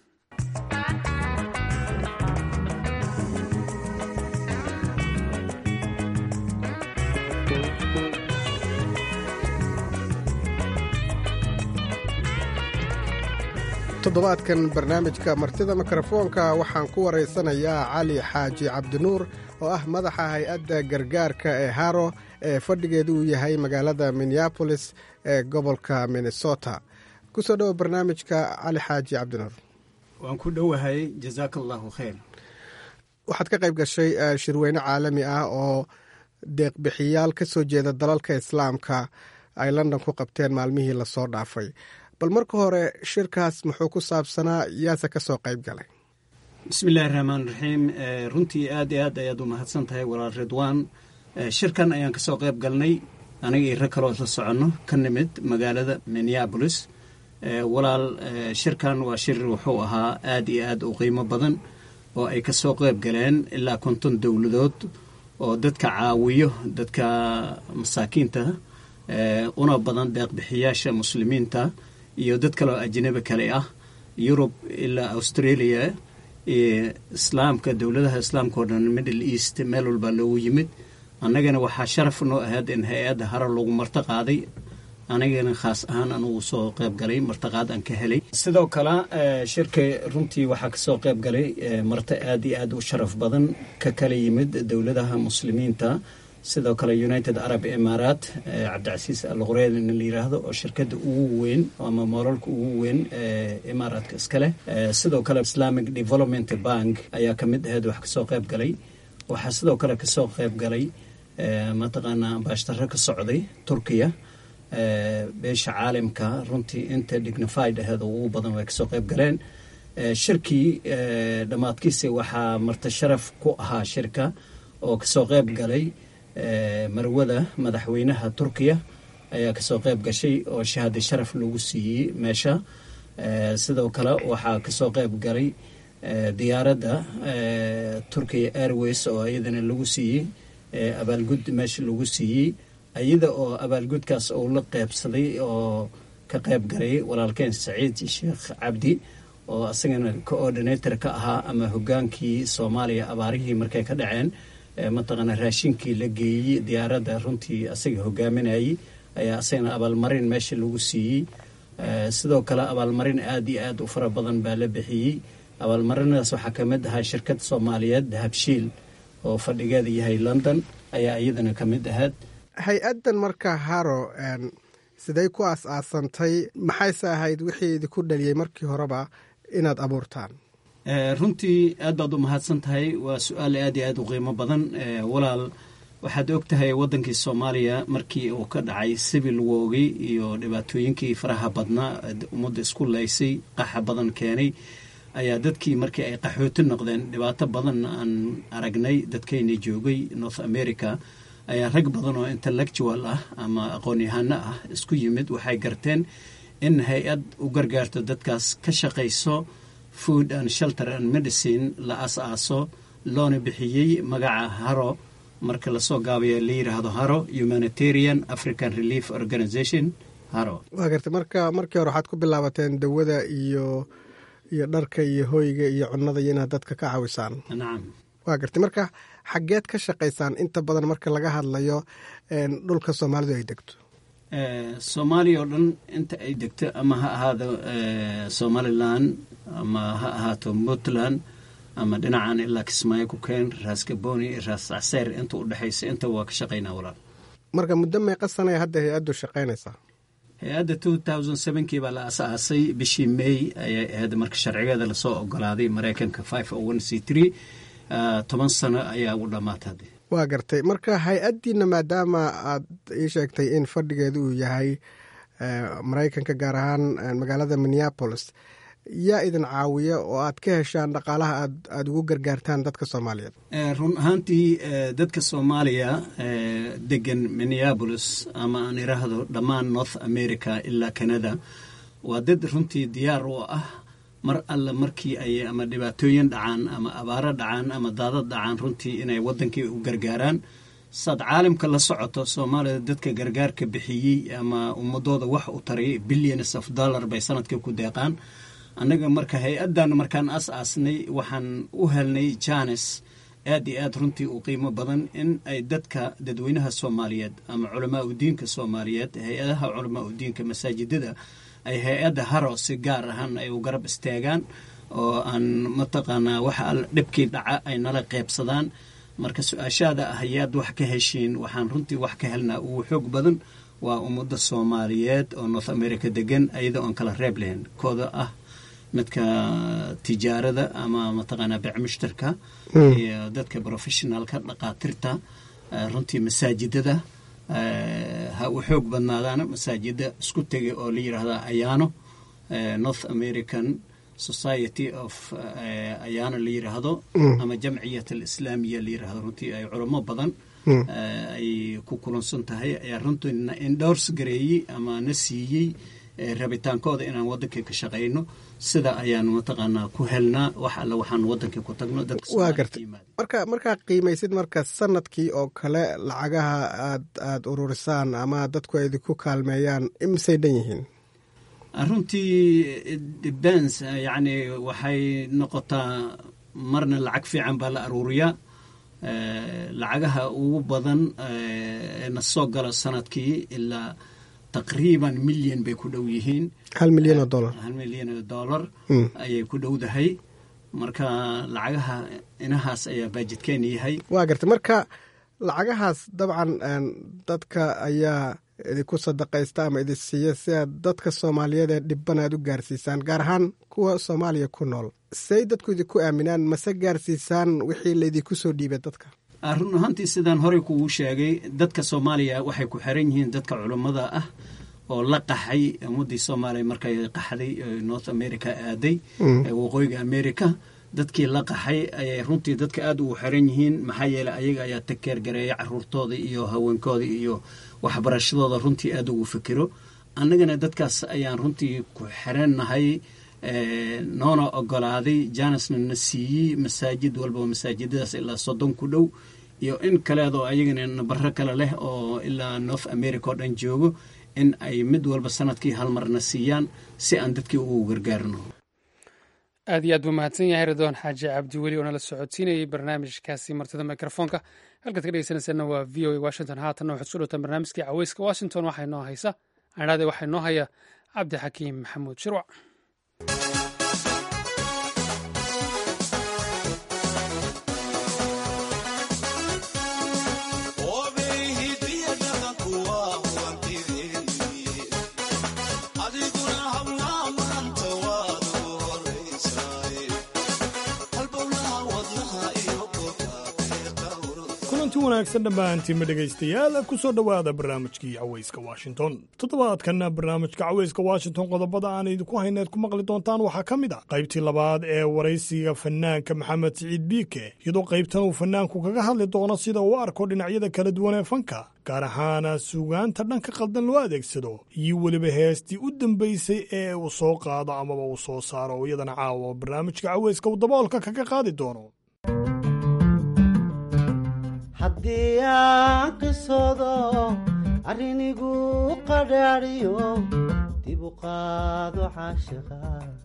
toddobaadkan barnaamijka martida mikrofoonka waxaan ku waraysanayaa cali xaaji cabdinuur oo ah madaxa hay-adda gargaarka ee haro ee fadhigeedu uu yahay magaalada minneabolis ee gobolka minnesota kusoo dhowo barnaamijka cali xaaji cabdinuur waan ku dhowahay jazaaka allahu khayr waxaad ka qayb gashay shirweyne caalami ah oo deeqbixiyaal ka soo jeeda dalalka islaamka ay london ku qabteen maalmihii lasoo dhaafay bal marka hore shirkaas muxuu ku saabsanaa yaase ka soo qayb galay bismiillaahi raxmaan raxiim runtii aad iyo aad ayaad u mahadsan tahay walaal ridwaan shirkan ayaan kasoo qayb galnay aniga iyo rag kaloo la soconno ka nimid magaalada minneabolis walaal shirkan waa shir wuxuu ahaa aad iyo aad u qiimo badan oo ay kasoo qayb galeen ilaa konton dowladood oo dadka caawiyo dadka masaakiinta una badan deeqbixiyaasha muslimiinta iyo dad kaloo ajnabi kale ah yurub ilaa australia islaamka dowladaha islaamka oo dhan middle east meel walbaa loogu yimid annagana waxaa sharaf noo ahayd in hay-adda hare lagu marto qaaday anigana khaas ahaan anugu soo qayb galay martaqaad aan ka helay sidoo kale shirka runtii waxaa kasoo qayb galay marto aad iyo aad u sharaf badan ka kala yimid dowladaha muslimiinta sidoo kale united arab imaaraat cabdicasiis alqureyn in la yiraahdo oo shirkadda ugu weyn ama moololka ugu weyn imaaraadka iskaleh sidoo kale islamic development bank ayaa ka mid ahayd wax kasoo qayb galay waxaa sidoo kale kasoo qayb galay mataqaanaa ambaashtaro ka socday turkiya beesha caalamka runtii inta dignified aheed oo ugu badan way kasoo qayb galeen shirkii dhammaadkiisa waxaa marti sharaf ku ahaa shirka oo kasoo qayb galay marwada madaxweynaha turkiya ayaa kasoo qayb gashay oo shahaada sharaf lagu siiyey meesha sidoo kale waxaa kasoo qayb galay diyaaradda turkiya airways oo iyadana lagu siiyey abaalgud meesha lagu siiyey iyada oo abaalgudkaas uu la qeybsaday oo ka qayb galay walaalkeen saciid sheekh cabdi oo asagana coordinator ka ahaa ama hogaankii soomaaliya abaarihii markay ka dhaceen mataqaana raashinkii la geeyey diyaaradda runtii asaga hogaaminayey ayaa asagana abaalmarin meesha lagu siiyey sidoo kale abaalmarin aad iyo aad u fara badan baa la bixiyey abaalmarinadaas waxaa ka mid ahaa shirkad soomaaliyeed dahabshiil oo fadhigeeda yahay london ayaa iyadana ka mid ahayd hay-addan marka haro siday ku aas-aasantay maxayse ahayd wixii idinku dhaliyey markii horeba inaad abuurtaan runtii aad baad u mahadsan tahay waa su-aal aad iyo aad u qiimo badan walaal waxaad og tahay waddankii soomaaliya markii uu ka dhacay sibil woogay iyo dhibaatooyinkii faraha badnaa ummadda isku laysay qaxa badan keenay ayaa dadkii markii ay qaxooti noqdeen dhibaato badan aan aragnay dadkayna joogay north america ayaa rag badan oo intellectual ah ama aqoon-yahano ah isku yimid waxay garteen in hay-ad u gargaarto dadkaas ka shaqayso food and shelter and medicine la as-aaso loona bixiyey magaca haro marka lasoo gaabaya la yidhaahdo haro humanitarian african relief organization haro waa gartay marka markii hore waxaad ku bilaabateen dawada iyo iyo dharka iyo hoyga iyo cunnada iyo inaad dadka ka caawisaan nacam waa gartay marka xaggeed ka shaqaysaan inta badan marka laga hadlayo dhulka soomaalidu ay degto soomaaliya oo dhan inta ay degto ama ha ahaado somalilan ama ha ahaato puntland ama dhinacan ilaa kismaayo ku keen raas gaboni raas acseer inta u dhexaysa inta waa ka shaqaynaa walaal marka muddo meeqa sanaya hadda hay-addu shaqaynaysaa hay-adda two thousand sevenkii baa la as-aasay bishii may ayay ahayd marka sharcigeeda lasoo ogolaaday maraykanka five o one c three toban sano ayaa ugu dhammaatay hadde waa gartay marka hay-addiina maadaama aad ii sheegtay in fadhigeedu uu yahay maraykanka gaar ahaan magaalada minneapolis yaa idin caawiya oo aad ka heshaan dhaqaalaha aad aada ugu gargaartaan dadka soomaaliyeed run ahaantii dadka soomaaliya degan minneapolis ama aan iraahdo dhammaan north america ilaa canada waa dad runtii diyaar u ah mar alle markii ay ama dhibaatooyin dhacaan ama abaaro dhacaan ama daadad dhacaan runtii inay waddankii u gargaaraan saad caalamka la socoto soomaalida dadka gargaarka bixiyey ama ummadooda wax u taray billions of dollar bay sanadkii ku deeqaan annaga marka hay-addan markaan as-aasnay waxaan u helnay janes aad iyo aad runtii u qiimo badan in ay dadka dadweynaha soomaaliyeed ama culamaa udiinka soomaaliyeed hay-adaha culamaa udiinka masaajidada ay hay-adda haro si gaar ahaan ay u garab istaagaan oo aan mataqaanaa waxa dhibkii dhaca ay nala qeybsadaan marka su-aashaada ah ayaad wax ka heshiin waxaan runtii wax ka helnaa ugu xoog badan waa ummadda soomaaliyeed oo north america degan ayada oon kala reeb lahayn kooda ah midka tijaarada ama mataqaanaa bec mushtarka iyo dadka professionalka dhaqaatirta runtii masaajidada ha u xoog badnaadaan masaajida isku tegay oo la yidhaahda ayaano north american society of ayaano la yidhaahdo ama jamciyat alislaamiya la yidhaahdo runtii ay culamo badan ay ku kulansan tahay ayaa runtii indhowrs gareeyey ama na siiyey rabitaankooda inaan waddankii ka shaqayno sida ayaan mataqaanaa ku helnaa wax alle waxaan waddankii ku tagno waa gartay marka markaa qiimaysid marka sanadkii oo kale lacagaha aad aada ururisaan ama dadku ay idinku kaalmeeyaan imisay dhan yihiin runtii depends yacni waxay noqotaa marna lacag fiican baa la aruuriyaa lacagaha ugu badan na soo gala sanadkii ilaa taqriiban milyan bay ku dhow yihiin hal milyan oo dollar hal milyan oo dollar ayay ku dhowdahay marka lacagaha inahaas ayaa baajidkeena yahay waa gartay marka lacagahaas dabcan dadka ayaa idinku sadaqaysta ama idin siiya si aad dadka soomaaliyeed ee dhibban aad u gaarsiisaan gaar ahaan kuwa soomaaliya ku nool say dadku idinku aaminaan mase gaarsiisaan wixii laydinku soo dhiibay dadka run ahaantii sidaan horey kugu sheegay dadka soomaaliya waxay ku xiran yihiin dadka culummada ah oo la qaxay ummaddii soomaaliya markay qaxday north america aaday waqooyiga america dadkii la qaxay ayay runtii dadka aada ugu xiran yihiin maxaa yeeley ayaga ayaa takeer gareeya caruurtooda iyo haweenkooda iyo waxbarashadooda runtii aada ugu fikiro annagana dadkaas ayaan runtii ku xirannahay noona ogolaaday janisna na siiyey masaajid walba masaajidadaas ilaa soddon ku dhow iyo in kaleedoo ayagana nabaro kale leh oo ilaa north america oo dhan joogo in ay mid walba sanadkii hal marna siiyaan si aan dadkii ugu gargaarno aad iyo aad buu mahadsan yahay ridwaan xaaji cabdi weli oo nala socodsiinayay barnaamijkaasi martida mikrofoonka halkaad ka dhegeysanaysaana waa v o a washington haatanna waxaad kusoo dhowtaan barnaamijkii caweyska washington waxaa inoo haysa adhaade waxaa inoo haya cabdi xakiim maxamuud shirwac kulanti wanaagsan dhammaantiinma dhegaystayaal ku soo dhowaada barnaamijkii cawayska washington toddobaadkanna barnaamijka cawayska washington qodobada aan idinku hayneed ku maqli doontaan waxaa ka mid ah qaybtii labaad ee waraysiga fanaanka maxamed siciid biike iyadoo qaybtan uu fanaanku kaga hadli doono sida uu arko dhinacyada kala duwan ee fanka gaar ahaana suugaanta dhanka qaldan loo adeegsado iyo weliba heestii u dambaysay ee uu soo qaado amaba uu soo saaro oo iyadana caawa barnaamijka cawayska uu daboolka kaga qaadi doono haddii aan qisoodo arrinigu qadhaadhiyo dib u qaado caashiqa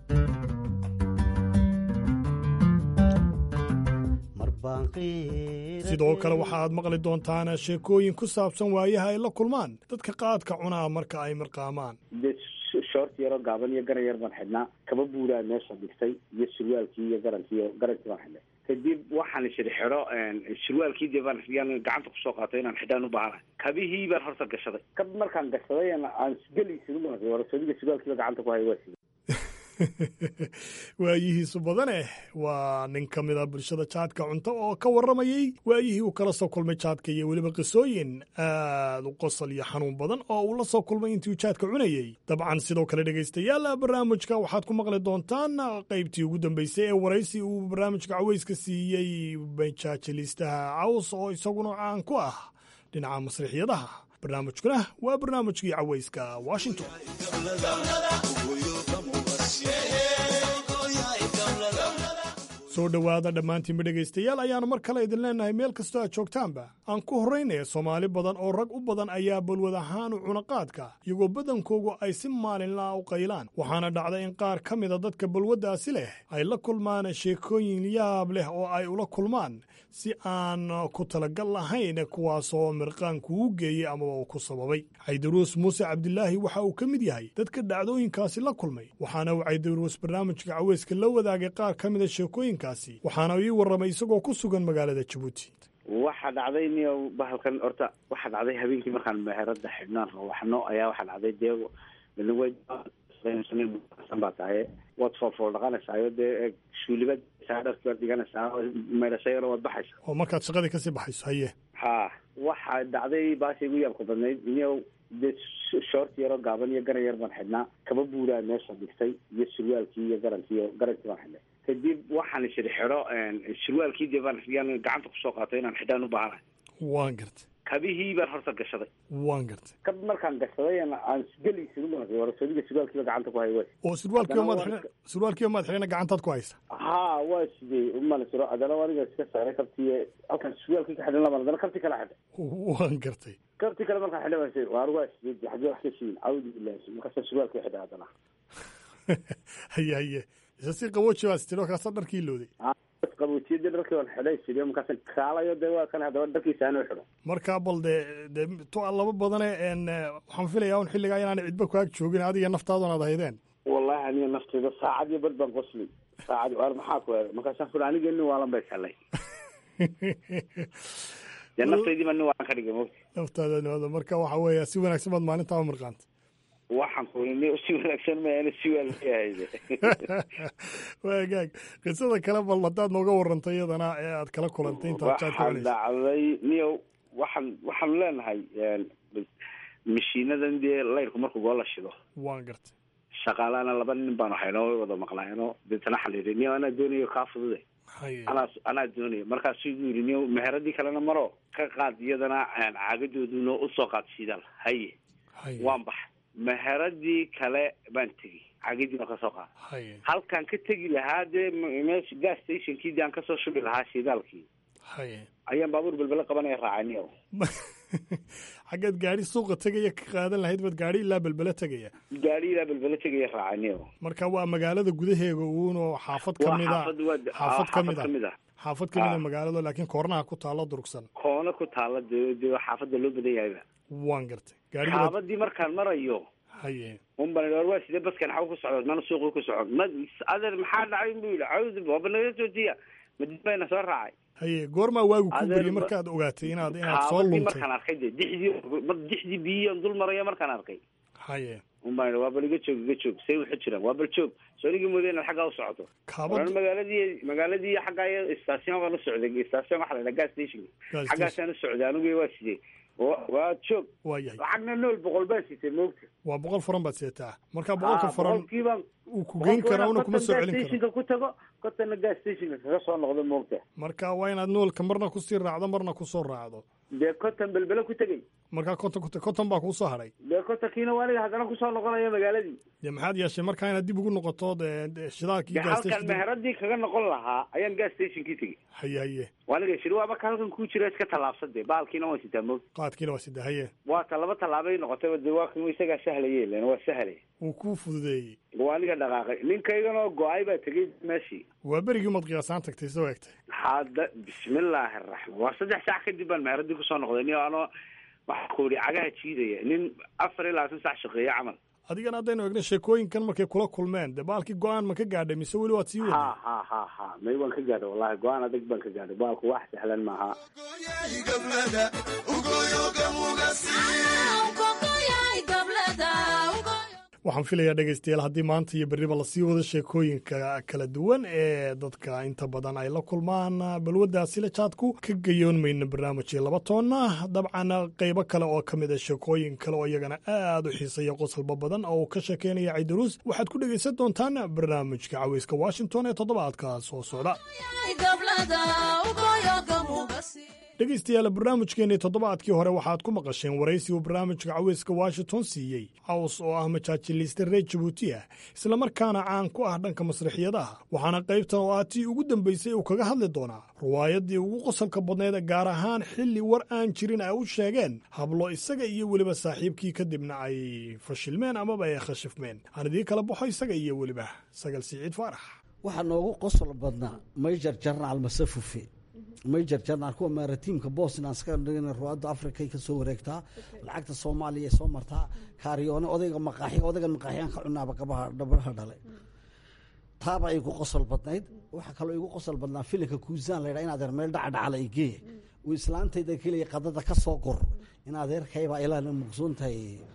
sidoo kale waxa aad maqli doontaan sheekooyin ku saabsan waayaha ay la kulmaan dadka qaadka cunaa marka ay mirqaamaan shoort yaroo gaaban iyo garan yar baan xidhnaa kaba buuraa meesha dhigtay iyo surwaalkii iyo garankii garankii baan xidhnay kadib waxaan shiri xidho surwaalkii dee baan yaan gacanta kusoo qaatay inaan xidhaan u baahana kabihii baan horta gashaday kab markaan gashaday aan gelaysid warasadiga surwaalkiiba gacanta ku haya waa sida waayihiisu badaneh waa nin ka mid a bulshada jaadka cunto oo ka warramayey waayihii uu kala soo kulmay jaadka iyo weliba qisooyin aad u qosol iyo xanuun badan oo uu la soo kulmay intii uu jaadka cunayey dabcan sidoo kale dhegaystayaal barnaamijka waxaad ku maqli doontaan qaybtii ugu dambeysay ee waraysi uu barnaamijka caweyska siiyey majaajiliistaha caws oo isaguna caan ku ah dhinaca masriixyadaha barnaamijkuna waa barnaamijkii caweyska washington soo dhowaada dhammaantiinba dhegaystayaal ayaanu mar kale idin leennahay meel kastoo aad joogtaanba aan ku horraynaya soomaali badan oo rag u badan ayaa balwad ahaan u cunaqaadka iyagoo badankoogu ay si maalinlaa u qaylaan waxaana dhacda in qaar ka mida dadka balwaddaasi leh ay la kulmaan sheekooyin yaab leh oo ay ula kulmaan si aan ku talagal lahayn kuwaasoo mirqaanku u geeyey amaba uu ku sababay caydaruus muuse cabdilaahi waxa uu ka mid yahay dadka dhacdooyinkaasi la kulmay waxaana uu caydaruus barnaamijka caweyska la wadaagay qaar ka mida sheekooyinkaasi waxaana ii warramay isagoo ku sugan magaalada jabuuti waxaa dhacday niyo bahalkan horta waxaa dhacday habeenkii markaan meherada xidhnaan rawaxno ayaa waxaa dhacday dee shaqeynaysan baa tahay waad foolfool dhaqanaysaayo dee shuulibaad dharki baad dhiganaysaa maydhasho yaro waad baxaysa oo markaad shaqadii kasii baxayso haye ha waxaa dhacday baasha igu yaabka badnayd iniyo dee shoort yaroo gaaban iyo garan yar baan xidhnaa kaba buuraa meesha dhigtay iyo surwaalkii iyo garankii iyo garankii baan xidhnay kadib waxaan ishiri xidho surwaalkii dee baan yaan gacanta kusoo qaatay inaan xidhaan u baahanahay waan gartay kabihii baan horta gashaday waan gartay kab markaan gashaday aan geli isugu noqday warasodiga surwaalkiiba gacanta ku hay way oo surwaalkiiba maad xidhan surwaalkiiba maad xidhana gacantaad ku haysa ha waa sidee umana siro haddana aniga iska saaray kabtii halkaan surwaalkii ka xidhan laban haddana kabtii kala xidhay waan gartay kabtii kale markaan xidhay baan sii waar waa sidee xagee wax ka siin cawdi billahi markaasa surwaalkii xidhay haddana haye haye isa si qabooji baad istiri kaasa dharkii looday qaboojiyada dharkii waan xidhay sidee markaasa kaalayo dee waa kan haddaba dharkiisa anuu xidho marka bal dee dee to laba badane n waxaan filayaa un xilligaa inaan cidba ku ag joogin adiga naftaadun aad haydeen wallahi aniga nafteyda saacad iyo bad baan qosli saacad waar maxaa ku eegay markaasaan furi aniga nin waalan bay salay dee naftaydiiba nin waalan ka dhigay mogti naftaada nimaada marka waxa weeya si wanaagsan baad maalintaa u mirqaanta waxaan ku ni si wanaagsan maana si waa lahayde waagaag qisada kale bal haddaad nooga warantay iyadana ee aad kala kulantay intaad jaad ka waxaan dhacday niyow waxaan waxaanu leenahay mashiinadan dee layrku markuu goo la shido waan gartay shaqaalana laba nin baanu haynoo way wada maqlaayno deetana xaliiri niyo anaa doonayo kaa fudude anaa anaa doonayo markaasuu igu yidhi niyo meheradii kalena maro ka qaad iyadana caagadooduna usoo qaad shidaal haye waan baxay meheradii kale baan tegi caagidii baan kasoo qaada halkaan ka tegi lahaa dee meesha gas stationkii dee aan kasoo shubi lahaa shidaalkii ayaan baabuur belbele qabanaya raacaniyo xaggeed gaari suuqa tegaya ka qaadan lahayd baad gaari ilaa belbele tegaya gaari ilaa belbele tegaya raacaniyo marka waa magaalada gudaheega uun oo xaafad kamida xaafad kamid a xaafad kamida magaalado laakiin koornaha ku taalo durugsan koona ku taala de de xaafadda loo badan yahayba waan gartay xaabadii markaan marayo haye unban war waa sidee baskan xaw ku socdo mana suuqii ku socod ma adeer maxaa dhacay buu yidhi cawd waaba naga joojiya madib bayna soo raacay haye goormaa waagu ku beriyey markaad ogaatay inaad inaad soo luntay markaan arkay de dixdii dixdii biyihian dul maraya markaan arkay haye unbaan waa bal iga joog iga joog say waxu jiraan waa bal joog soo nigii mooday inaad xaggaa u socoto oran magaaladii magaaladii xaggaa station baan u socday station waxa la yidhaha gas station xaggaasaan u socday anigu waa sidee waa joog waayahay lacagna nool boqol baa sitay moogta waa boqol furan baad seetaa marka boqolka furan uu ku geyn karaa una kuma soo celin karo ku tago kotana gas stationka kaga soo noqdo moogta marka waa inaad noolka marna kusii raacdo marna kusoo raacdo dee koton belbele ku tegey markaa konton ku konton baa kuusoo hadhay dee kotonkiina waa aniga haddana kusoo noqonaya magaaladii dee maxaad yeeshay markaa inaad dib ugu noqoto shidaalkii halkan meheradii kaga noqon lahaa ayaan gas stationkii tegey haye haye waaniga shiri waa marka halkan kuu jira iska tallaabsade baalkiina waan sitaa moog qaadkiina waa sitaa haye waa ta laba tallaabay noqotay de waa kan isagaa sahlaye len waa sahlay wuu kuu fududeeyey waa aniga dhaqaaqay ninkayganoo go-ay baa tegey meeshii waa berigii umad qiyaasaan tagtay soo egtay hadda bismillaahi araxmaan waa saddex saac kadib baan meheradii kusoo noqday niyo anoo waxaa ku ihi cagaha jiidaya nin afar iyo labaatan sac shaqeeya camal adigana haddaynu egna sheekooyinkan markay kula kulmeen dee baalkii go-aan ma ka gaadhay mise weli waad sii wadi ha ha ha ha may waan ka gaadhay wallahi go-aan adag baan ka gaadhay baalku wax sahlan maaha waxaan filayaa dhegaystayaal haddii maanta iyo berriba lasii wado sheekooyinka kala duwan ee dadka inta badan ay la kulmaan balwaddaasila jaadku ka gayoon mayna barnaamijii laba toonna dabcan qaybo kale oo ka mid a sheekooyin kale oo iyagana aad u xiisaya qosolba badan oo uu ka sheekeynaya ciidaruus waxaad ku dhegaysan doontaan barnaamijka caweyska washington ee toddobaadka soo socda dhegaystayaal barnaamijkeennii toddobaadkii hore waxaad ku maqasheen waraysi uu barnaamijka caweyska washington siiyey caws oo ah majaajiliiste reer jabuuti ah islamarkaana caan ku ah dhanka masraxiyadaha waxaana qaybtan oo ah tii ugu dambaysay uu kaga hadli doonaa riwaayaddii ugu qosolka badnayd gaar ahaan xilli war aan jirin ay u sheegeen hablo isaga iyo weliba saaxiibkii kadibna ay fashilmeen amaba ay khashifmeen aan idiin kala baxo isaga iyo weliba sagal siciid faarax waxaa noogu qosol badnaa mayjar jarnaal masafufe major jarnaal kuwa maratiimka boston ska dhigana ruwaadda africay ka soo wareegtaa lacagta soomaaliya soo martaa kaariyoone odayga maqaaxi odaygan maqaaxiyaan ka cunaaba gabaha dhabaha dhale taaba igu qosol badnayd waxaa kaloo igu qosol badnaa filinka kuusaan la yidhaa in adeer meel dhacdhacala igee uu islaantayda keliya qadada ka soo gor in adeerkaybaa ilaa maqsuuntahay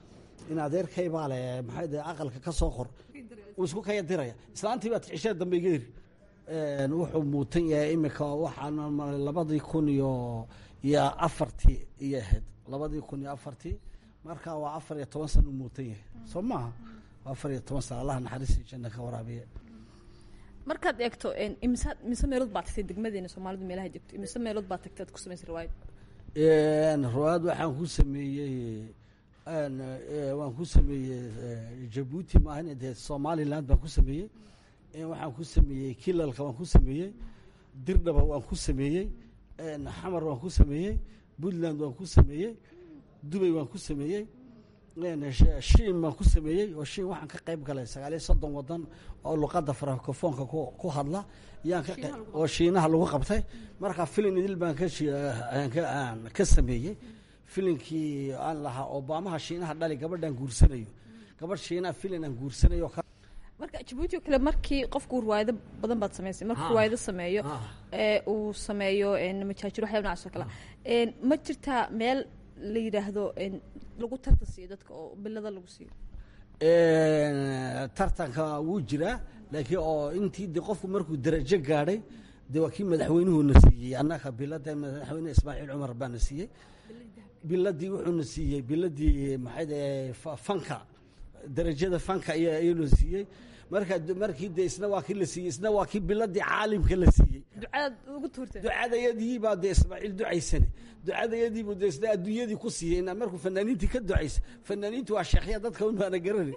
in adeerkay baa le maxay de aqalka ka soo qor uu isku kaya diraya islaantii baa cishaa dambe iga eri wuxuu muutan yahay imika waxaan labadii kun iyo iyo afartii iyo ahayd labadii kun iyo afartii marka waa afar iyo toban sana u muutan yahay soo maaha waa afar iyo toban sana allaha naxariistii janna ka waraabiye markaad eegto imise imise meelood baa tagtay degmadeena soomaalidu meelaha joogto imise meelood baa tagtay aad ku samaysay riwaayad riwaayad waxaan ku sameeyey waan ku sameeyey jabuuti maahan dee somaliland baan ku sameeyey waxaan ku sameeyey kilalka waan ku sameeyey dirdhaba waan ku sameeyey xamar waan ku sameeyey puntland waan ku sameeyey dubay waan ku sameeyey shiin baan ku sameeyey oo shiin waxaan ka qayb galay sagaal iyo soddon wadan oo luqadda francofoonka ku hadla yaan ka oo shiinaha lagu qabtay marka filin idil baan ka ka sameeyey filinkii aan lahaa obamaha shiinaha dhali gabadhaan guursanayo gabadh shiinaha filin aan guursanayo marka jabuuti oo kale markii qofku riwaayado badan baad samaysay markuu riwaayado sameeyo ee uu sameeyo majaajiro waxyaaba nocaas oo kale ma jirtaa meel la yidhaahdo lagu tartan siiyo dadka oo bilada lagu siiyo tartanka wuu jiraa laakiin oo intii de qofku markuu darajo gaadhay de waa kii madaxweynuhuna siiyey annaka bilada madaxweyne ismaaciil cumar baana siiyey biladii wuxuuna siiyey biladii maxay fanka darajada fanka ayuuna siiyey marka markii de isna waa kii la siiyey isna waa kii biladii caalimka la siiyey ducadaad ugu tuurtay ducadayadii baa de ismaaciil ducaysane ducadayadiibu de isna adduunyadii ku siiyey inaa markuu fanaaniintii ka ducaysa fanaaniintu waa sheekhya dadka un baana garani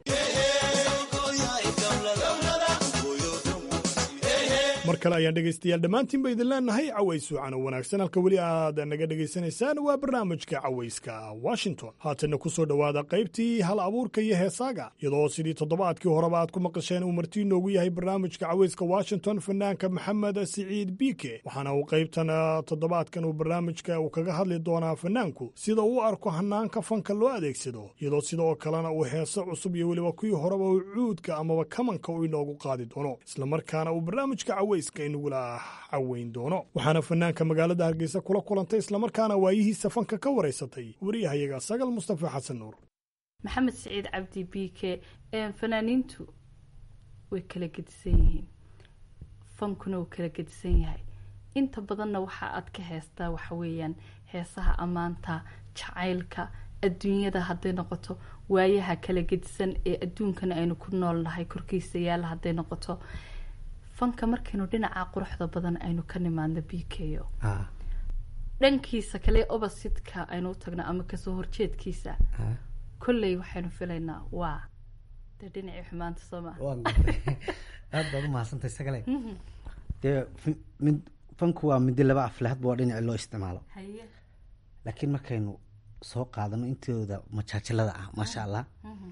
mar kale ayaan dhegaystayaal dhammaantiinba idin leenahay caways wacan oo wanaagsan halka weli aad naga dhegaysanaysaan waa barnaamijka cawayska washington haatanna ku soo dhowaada qaybtii hal abuurka iyo heesaaga iyadoo sidii toddobaadkii horeba aad ku maqasheen uu martii noogu yahay barnaamijka cawayska washington fanaanka maxamed siciid biike waxaana uu qaybtan toddobaadkan uu barnaamijka uu kaga hadli doonaa fanaanku sida uu arko hanaanka fanka loo adeegsado iyadoo sidoo kalena uu heeso cusub iyo weliba kuwii horeba uu cuudka amaba kamanka uu inoogu qaadi doono islamarkaana uu barnaamijka inugula caweyn doono waxaana fanaanka magaalada hargeysa kula kulantay islamarkaana waayihiisa fanka ka waraysatay wariyahayaga sagal mustafa xasan nuur maxamed siciid cabdi biike fanaaniintu way kala gedisan yihiin fankuna wuu kala gedisan yahay inta badanna waxa aad ka heestaa waxa weeyaan heesaha ammaanta jacaylka adduunyada hadday noqoto waayaha kala gedisan ee adduunkana aynu ku noolnahay korkiisa yaalla hadday noqoto fanka markaynu dhinaca quruxda badan aynu ka nimaadno b k o dhankiisa kale obasidka aynu u tagno ama kasoo horjeedkiisa kolley waxaynu filaynaa waa dee dhinacii xumaanta soo maa aada baad umahadsantahay sagale dee mid fanku waa midi laba afle hadba waa dhinaci loo isticmaalo haye laakiin markaynu soo qaadano intooda majaajilada ah maasha allah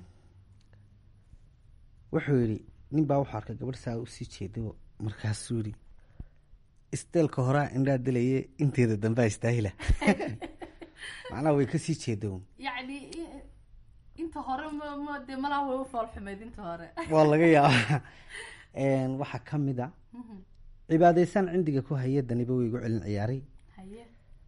wuxuu yidhi nin baa wuxuu arkay gabadh saa usii jeedo markaasuu yidhi isteelka horaa indhaa dilaye inteeda dambaa istaahila macnaha way kasii jeedoon yacni inta hore m dee malaha way u foolxumeyd inta hore waa laga yaabaa waxaa ka mid a cibaadaysaan cindiga ku haya daniba way igu celin ciyaaray haye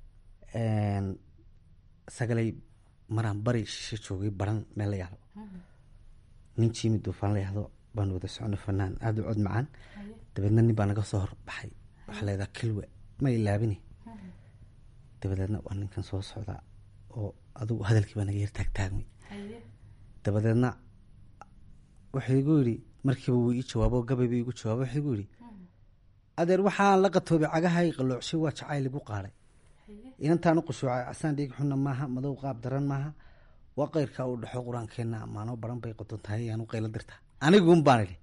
sagalay maraan bari shisho joogay baran meel la yahdo nin jiimi duufaan la yahdo baan wada socno fanaan aada u cod macaan dabeedna nin baa naga soo horbaxay waxaa leedaha kilwe ma ilaabini dabadeedna waa ninkan soo socdaa oo adugu hadalkii baa naga yar taagtaagmay dabadeedna wuxuu igu yidhi markiiba wuu ii jawaabo gabayba igu jawaabo wuxuu igu yidhi adeer waxaan la qatoobay cagahay qaloocshay waa jacayl igu qaaday inantaan u qushuucay casaan dhiig xunna maaha madow qaab daran maaha waa qayrkaa u dhexo qur-aankeenna amaano baran bay qodon tahay ayaanu qaylo dirtaa aniguun baan idhi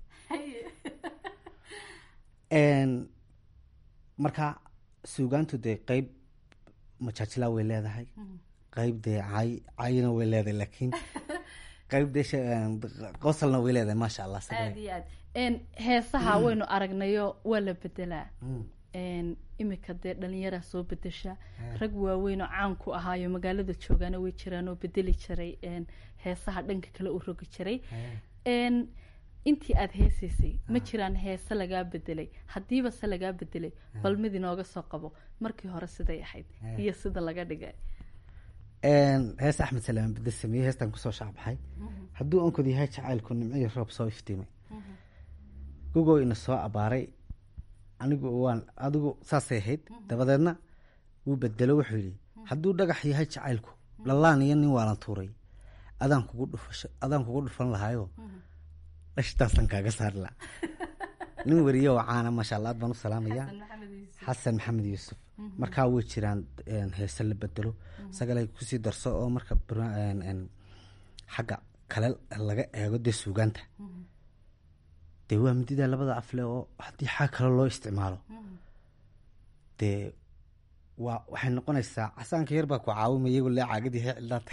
marka suugaantu dee qeyb majaajilaa way leedahay qeyb dee cay cayna way leedahay laakiin qeyb dee qosalna way leedahay maasha allah aada iyo aad heesaha waynu aragnayo waa la bedelaa imika dee dhalinyaraa soo bedesha rag waaweyn oo caan ku ahaayo magaalada joogaana way jiraan oo bedeli jiray heesaha dhanka kale u rogi jiray intii aada heesaysay ma jiraan heese lagaa bedelay haddiiba se lagaa bedelay bal mid inooga soo qabo markii hore siday ahayd iyo sida laga dhigay hees axmed salaam bedel sameeyey heestan kusoo shaacbaxay hadduu onkod yahay jacaylku nimciyo roob soo iftiimay gugoo ina soo abaaray anigu waan adigu saasay ahayd dabadeedna wuu bedelo wuxuu yidhi hadduu dhagax yahay jacaylku lalaan iyo nin waalan tuuray adaan kugu dhufasho adaan kugu dhufan lahaayo dhashtaasan kaaga saari laha nin weriye oo caana maasha allah aad baan u salaamaya xasan maxamed yuusuf markaa way jiraan heese la bedelo sagalay kusii darso oo marka xagga kale laga eego dee suugaanta dee waa midida labada afle oo haddii xag kale loo isticmaalo dee waa waxay noqonaysaa casaanka yar baa ku caawimaya iyagu lee caagadii hee cildaanta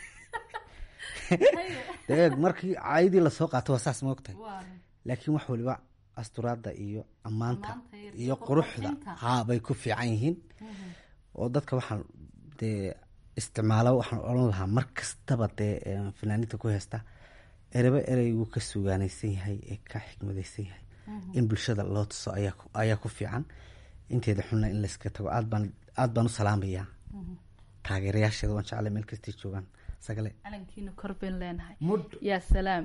dee markii caayadii lasoo qaato waa saas ma ogtahay laakiin wax waliba asturaadda iyo ammaanta iyo quruxda haa bay ku fiican yihiin oo dadka waxaan dee isticmaalo waxaan odhan lahaa mar kastaba dee fanaaniinta ku heesta ereba ereyguu ka sugaanaysan yahay ee ka xikmadaysan yahay in bulshada loo tuso ayaa ku fiican inteeda xunna in layska tago aad baan aad baan u salaamayaa taageerayaasheeda waan jeclay meel kastay joogaan sagale calankiina kor bayn leenahay yaa salaam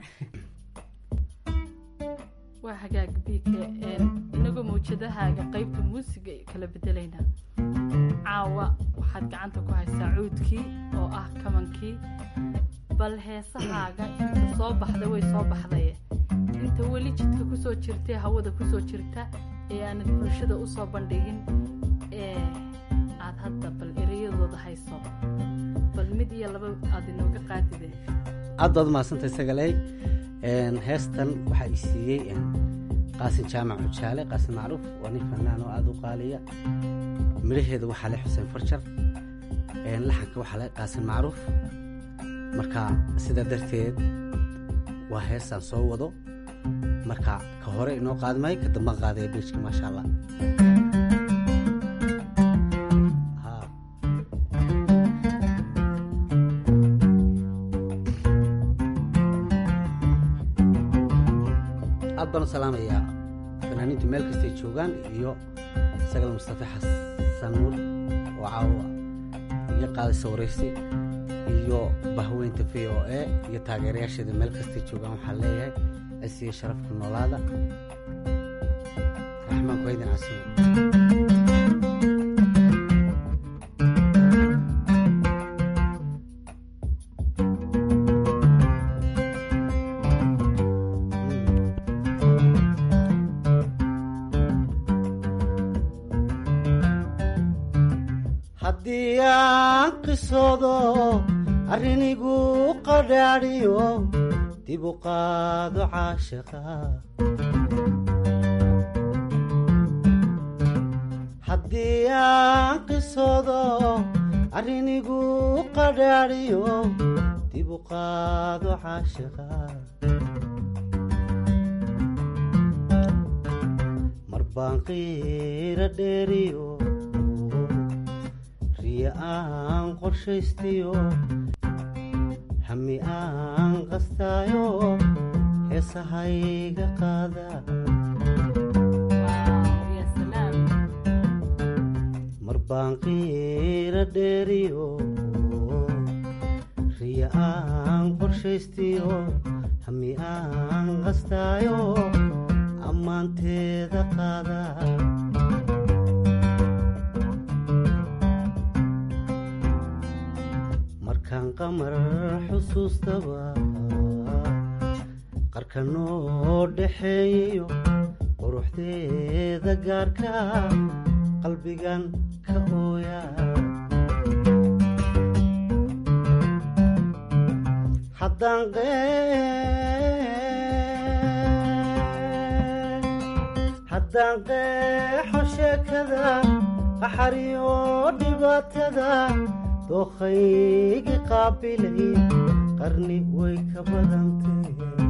waa hagaag biike inagoo mawjadahaaga qeybta muusiga kala bedelaynaa caawa waxaad gacanta ku haysaa cuudkii oo ah kamankii bal heesahaaga inta soo baxda way soo baxdaye inta weli jidka kusoo jirtay hawada kusoo jirta ee aanad bulshada usoo bandhigin ee aad hadda bal ereyadooda hayso bal mid iyo laba aad inooga qaadide aad baad umahadsantahay sagaley heestan waxaa i siiyey qaasin jaamac xujaale qaasin macruuf waa nin fanaan oo aada u qaaliya midhaheeda waxaa le xuseen farjar laxanka waxaa le qaasin macruuf marka sidaa darteed waa heestaan soo wado marka ka hore inoo qaadmay ka dambaan qaadaya beejka maasha allah aad baan u salaamayaa fanaaniintu meel kastay joogaan iyo sagal mustafe xasan nuur oo caawa iyo qaadaysa waraysi iyo bahweynta v o a iyo taageerayaasheeda meel kastay joogaan waxaan leeyahay cisiyo sharafka noolaada raxmaan kuhaydin casuum haddii aan qisoodo arrinigu qadhaadhiyo dib u qaado caashiqa haddii aan qisoodo arrinigu qadhaadhiyo dib u qaado caashiqa mar baan qiira dheeriyo riya aan qorshaystiyo hami aan qastaayo heesahayga qaada mar baan qiira dheeriyo riya aan qorshaystiyo hami aan qastaayo ammaanteeda qaada markaan qamar xusuustaba qarka noo dhexeeyayo quruxdeeda gaarka qalbigan ka ooya haddaan haddaan qeexo sheekada qaxariyo dhibaatada dookhaygi qaabilay qarni way ka badantay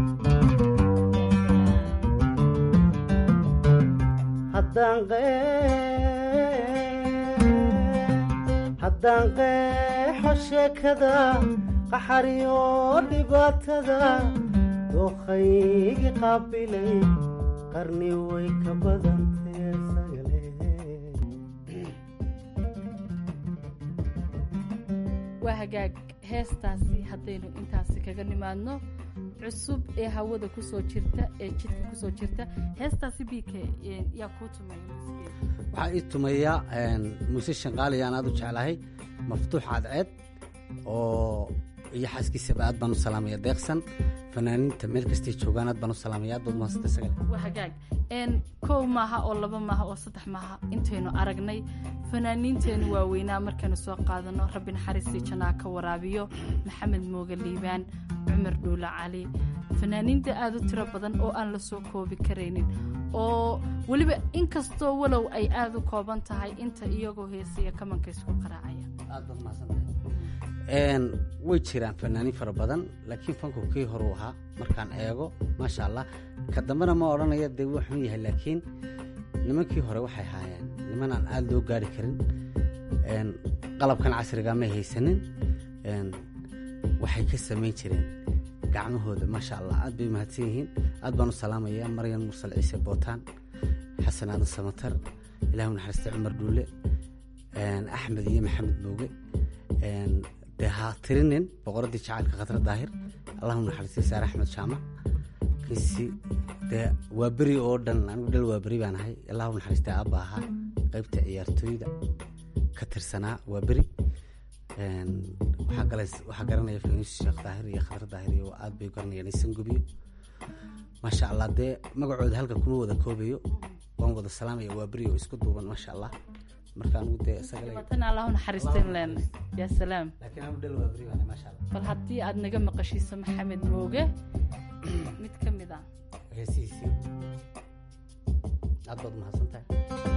haddaan qeexo sheekada qaxariyo dhibaatada dookhaygi qaabilay qarni way ka badantay waa hagaag heestaasi haddaynu intaasi kaga nimaadno cusub ee hawada kusoo jirta ee jidka kusoo jirta heestaasi b k yaa kuu tumaya waxaa ii tumaya muuse shanqaali aan aad u jeclahay maftuux cadceed oo iyo xaaskiisaba aad baan u salaamaya deeqsan fanaaniinta meel kastay joogaan aad baan u salaamaya aad baad umahadsanta sagale waa hagaag kow maaha oo laba maaha oo saddex maaha intaynu aragnay fanaaniinteennu waaweynaa markaynu soo qaadano rabbi naxariistii jannaa ka waraabiyo maxamed mooge liibaan cumar dhuula cali fanaaniinta aad u tiro badan oo aan la soo koobi karaynin oo weliba inkastoo walow ay aad u kooban tahay inta iyagoo heesaya kamanka isku qaraacaya way jiraan fanaaniin fara badan laakiin fanku kii horuu ahaa markaan eego maasha allah ka dambena ma odhanaya dee wuu xun yahay laakiin nimankii hore waxay haayeen niman aan aada loo gaari karin qalabkan casriga may haysanin waxay ka samayn jireen gacmahooda maasha allah aad bay mahadsan yihiin aad baan u salaamaya maryan mursal ciise bootaan xasan aadan samatar ilahu naxariista cumar dhuule axmed iyo maxamed mooge dee ha tirinin boqoradii jacaylka khadra daahir allahu naxariistay saare axmed jaamac kisi dee waa beri oo dhan anigu dhal waa beri baan ahay allahu naxariistay aabba ahaa qaybta ciyaartooyda ka tirsanaa waa beri waxaa garanaya faynuus sheekh daahir iyo khadra daahir iyo aad bay garanayaan isan gubiyo maasha allah dee magacooda halka kuma wada koobayo waan wada salaamaya waa beri oo isku duuban maasha allah marka anigu dee tan allahu naxariistan leena yaa salaam bal haddii aad naga maqashiiso maxamed mooge mid ka mid ah heesihiisii aad baad umahadsan tahay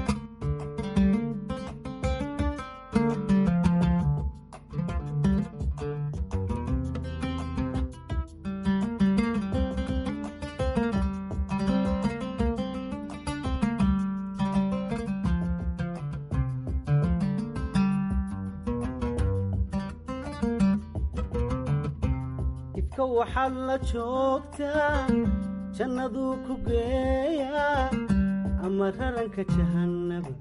waxaad la joogtaa jannaduu ku geeyaa ama raranka jahannaba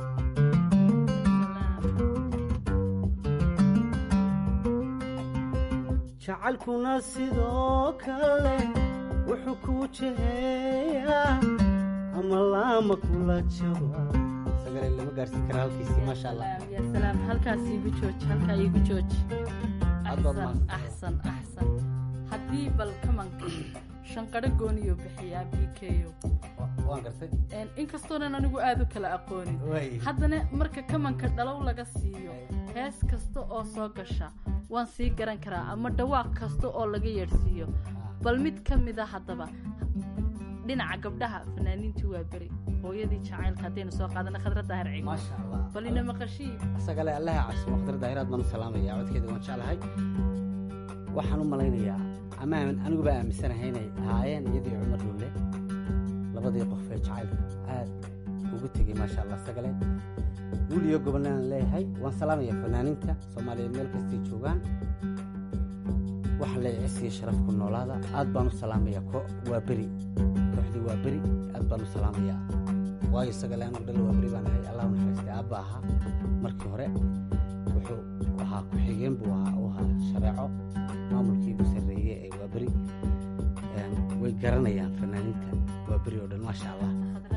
jacalkuna sidoo kale wuxuu kuu jeheeyaa ama laama kula jaba lama gaarsiin kara halkiisii maasha allah yaa salaam halkaas iigu jooji halkaa iigu jooji axsan axsan axsan haddii bal kamanka shanqadho gooniyo bixiyaa b k inkastoonan anigu aad u kala aqoonin haddana marka kamanka dhalow laga siiyo hees kasta oo soo gasha waan sii garan karaa ama dhawaaq kasta oo laga yeedhsiiyo bal mid ka mida haddaba dhinaca gabdhaha fanaaniintii waa beri hooyadii jacaylka haddaynu soo qaadana khadra daahir cigo bal ina maqashii isagale allaha casimo khadra daahir aad baan u salaamaya codkeeda waan jeclahay waxaan u malaynayaa ama aniguba aaminsanahay inay ahaayeen iyadii cumar dhulle labadii qof ee jacaylka aad ugu tegey maasha allah sagale wiil iyo gobolnaan leeyahay waan salaamaya fanaaniinta soomaaliyeed meel kastay joogaan waxaan leeyahay cisiyo sharaf ku noolaada aad baan u salaamaya ko waa beri kooxdii waa beri aad baan u salaamaya waayo sagale anigu dhal waa beri baan ahay allahu naxariistay aabba ahaa markii hore wuxuu ahaa ku-xigeen buu ahaa u ahaa shareeco maamulkii ugu sarreeye ee waa beri way garanayaan fanaaniinta waa beri oo dhan maasha allah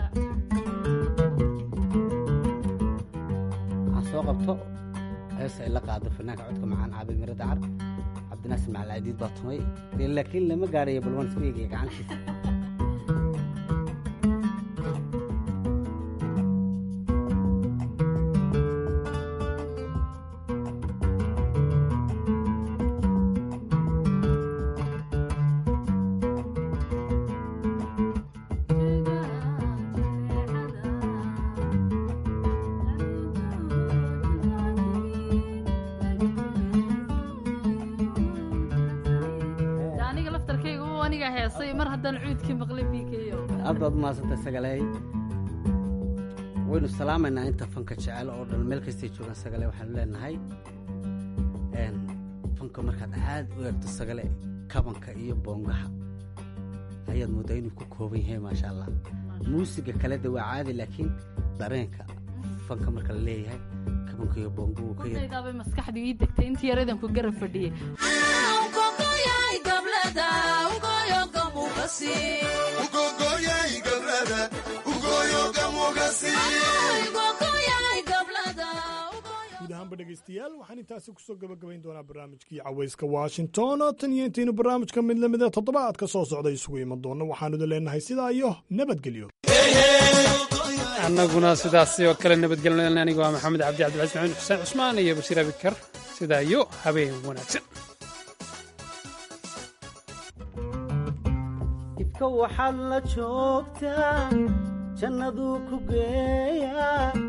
waxaan soo qabto hees ay la qaado fanaanka codka macaan caabi miro dacar cabdinaasir macalcadiid baa tumay laakiin lama gaarayo bal waan isku eegaya gacantiisa aad baad umahadsanta sagaleey waynu salaamaynaa inta fanka jecel oo dhan meel kastay joogaan sagale waxaanu leenahay fanka markaad aad u eegto sagale kabanka iyo boongaha ayaad mooddaa inuu ku kooban yahay maasha allah muusiga kale de waa caadi laakiin dareenka fanka marka la leeyahay ka kabankiyo boongu ka yar daabay maskaxdu ii degtay intii yaradan ku garab fadhiyey guud ahaanba dhegaystayaal waxaan intaasi kusoo gabagabayn doonaa barnaamijkii cawayska washington oo tan iyo intaynu barnaamijka mid lamida toddobaadka soo socda isugu iman doonno waxaanu idin leenahay sidaa iyo nabadgelyo annaguna sidaasi oo kale nabadgelna anigu waa maxamed cabdi cabdilcaziz maxamed xuseen cusmaan iyo bashiir abikar sidaa iyo habeen wanaagsan ibka waxaad la joogtaa jannaduu ku geeyaa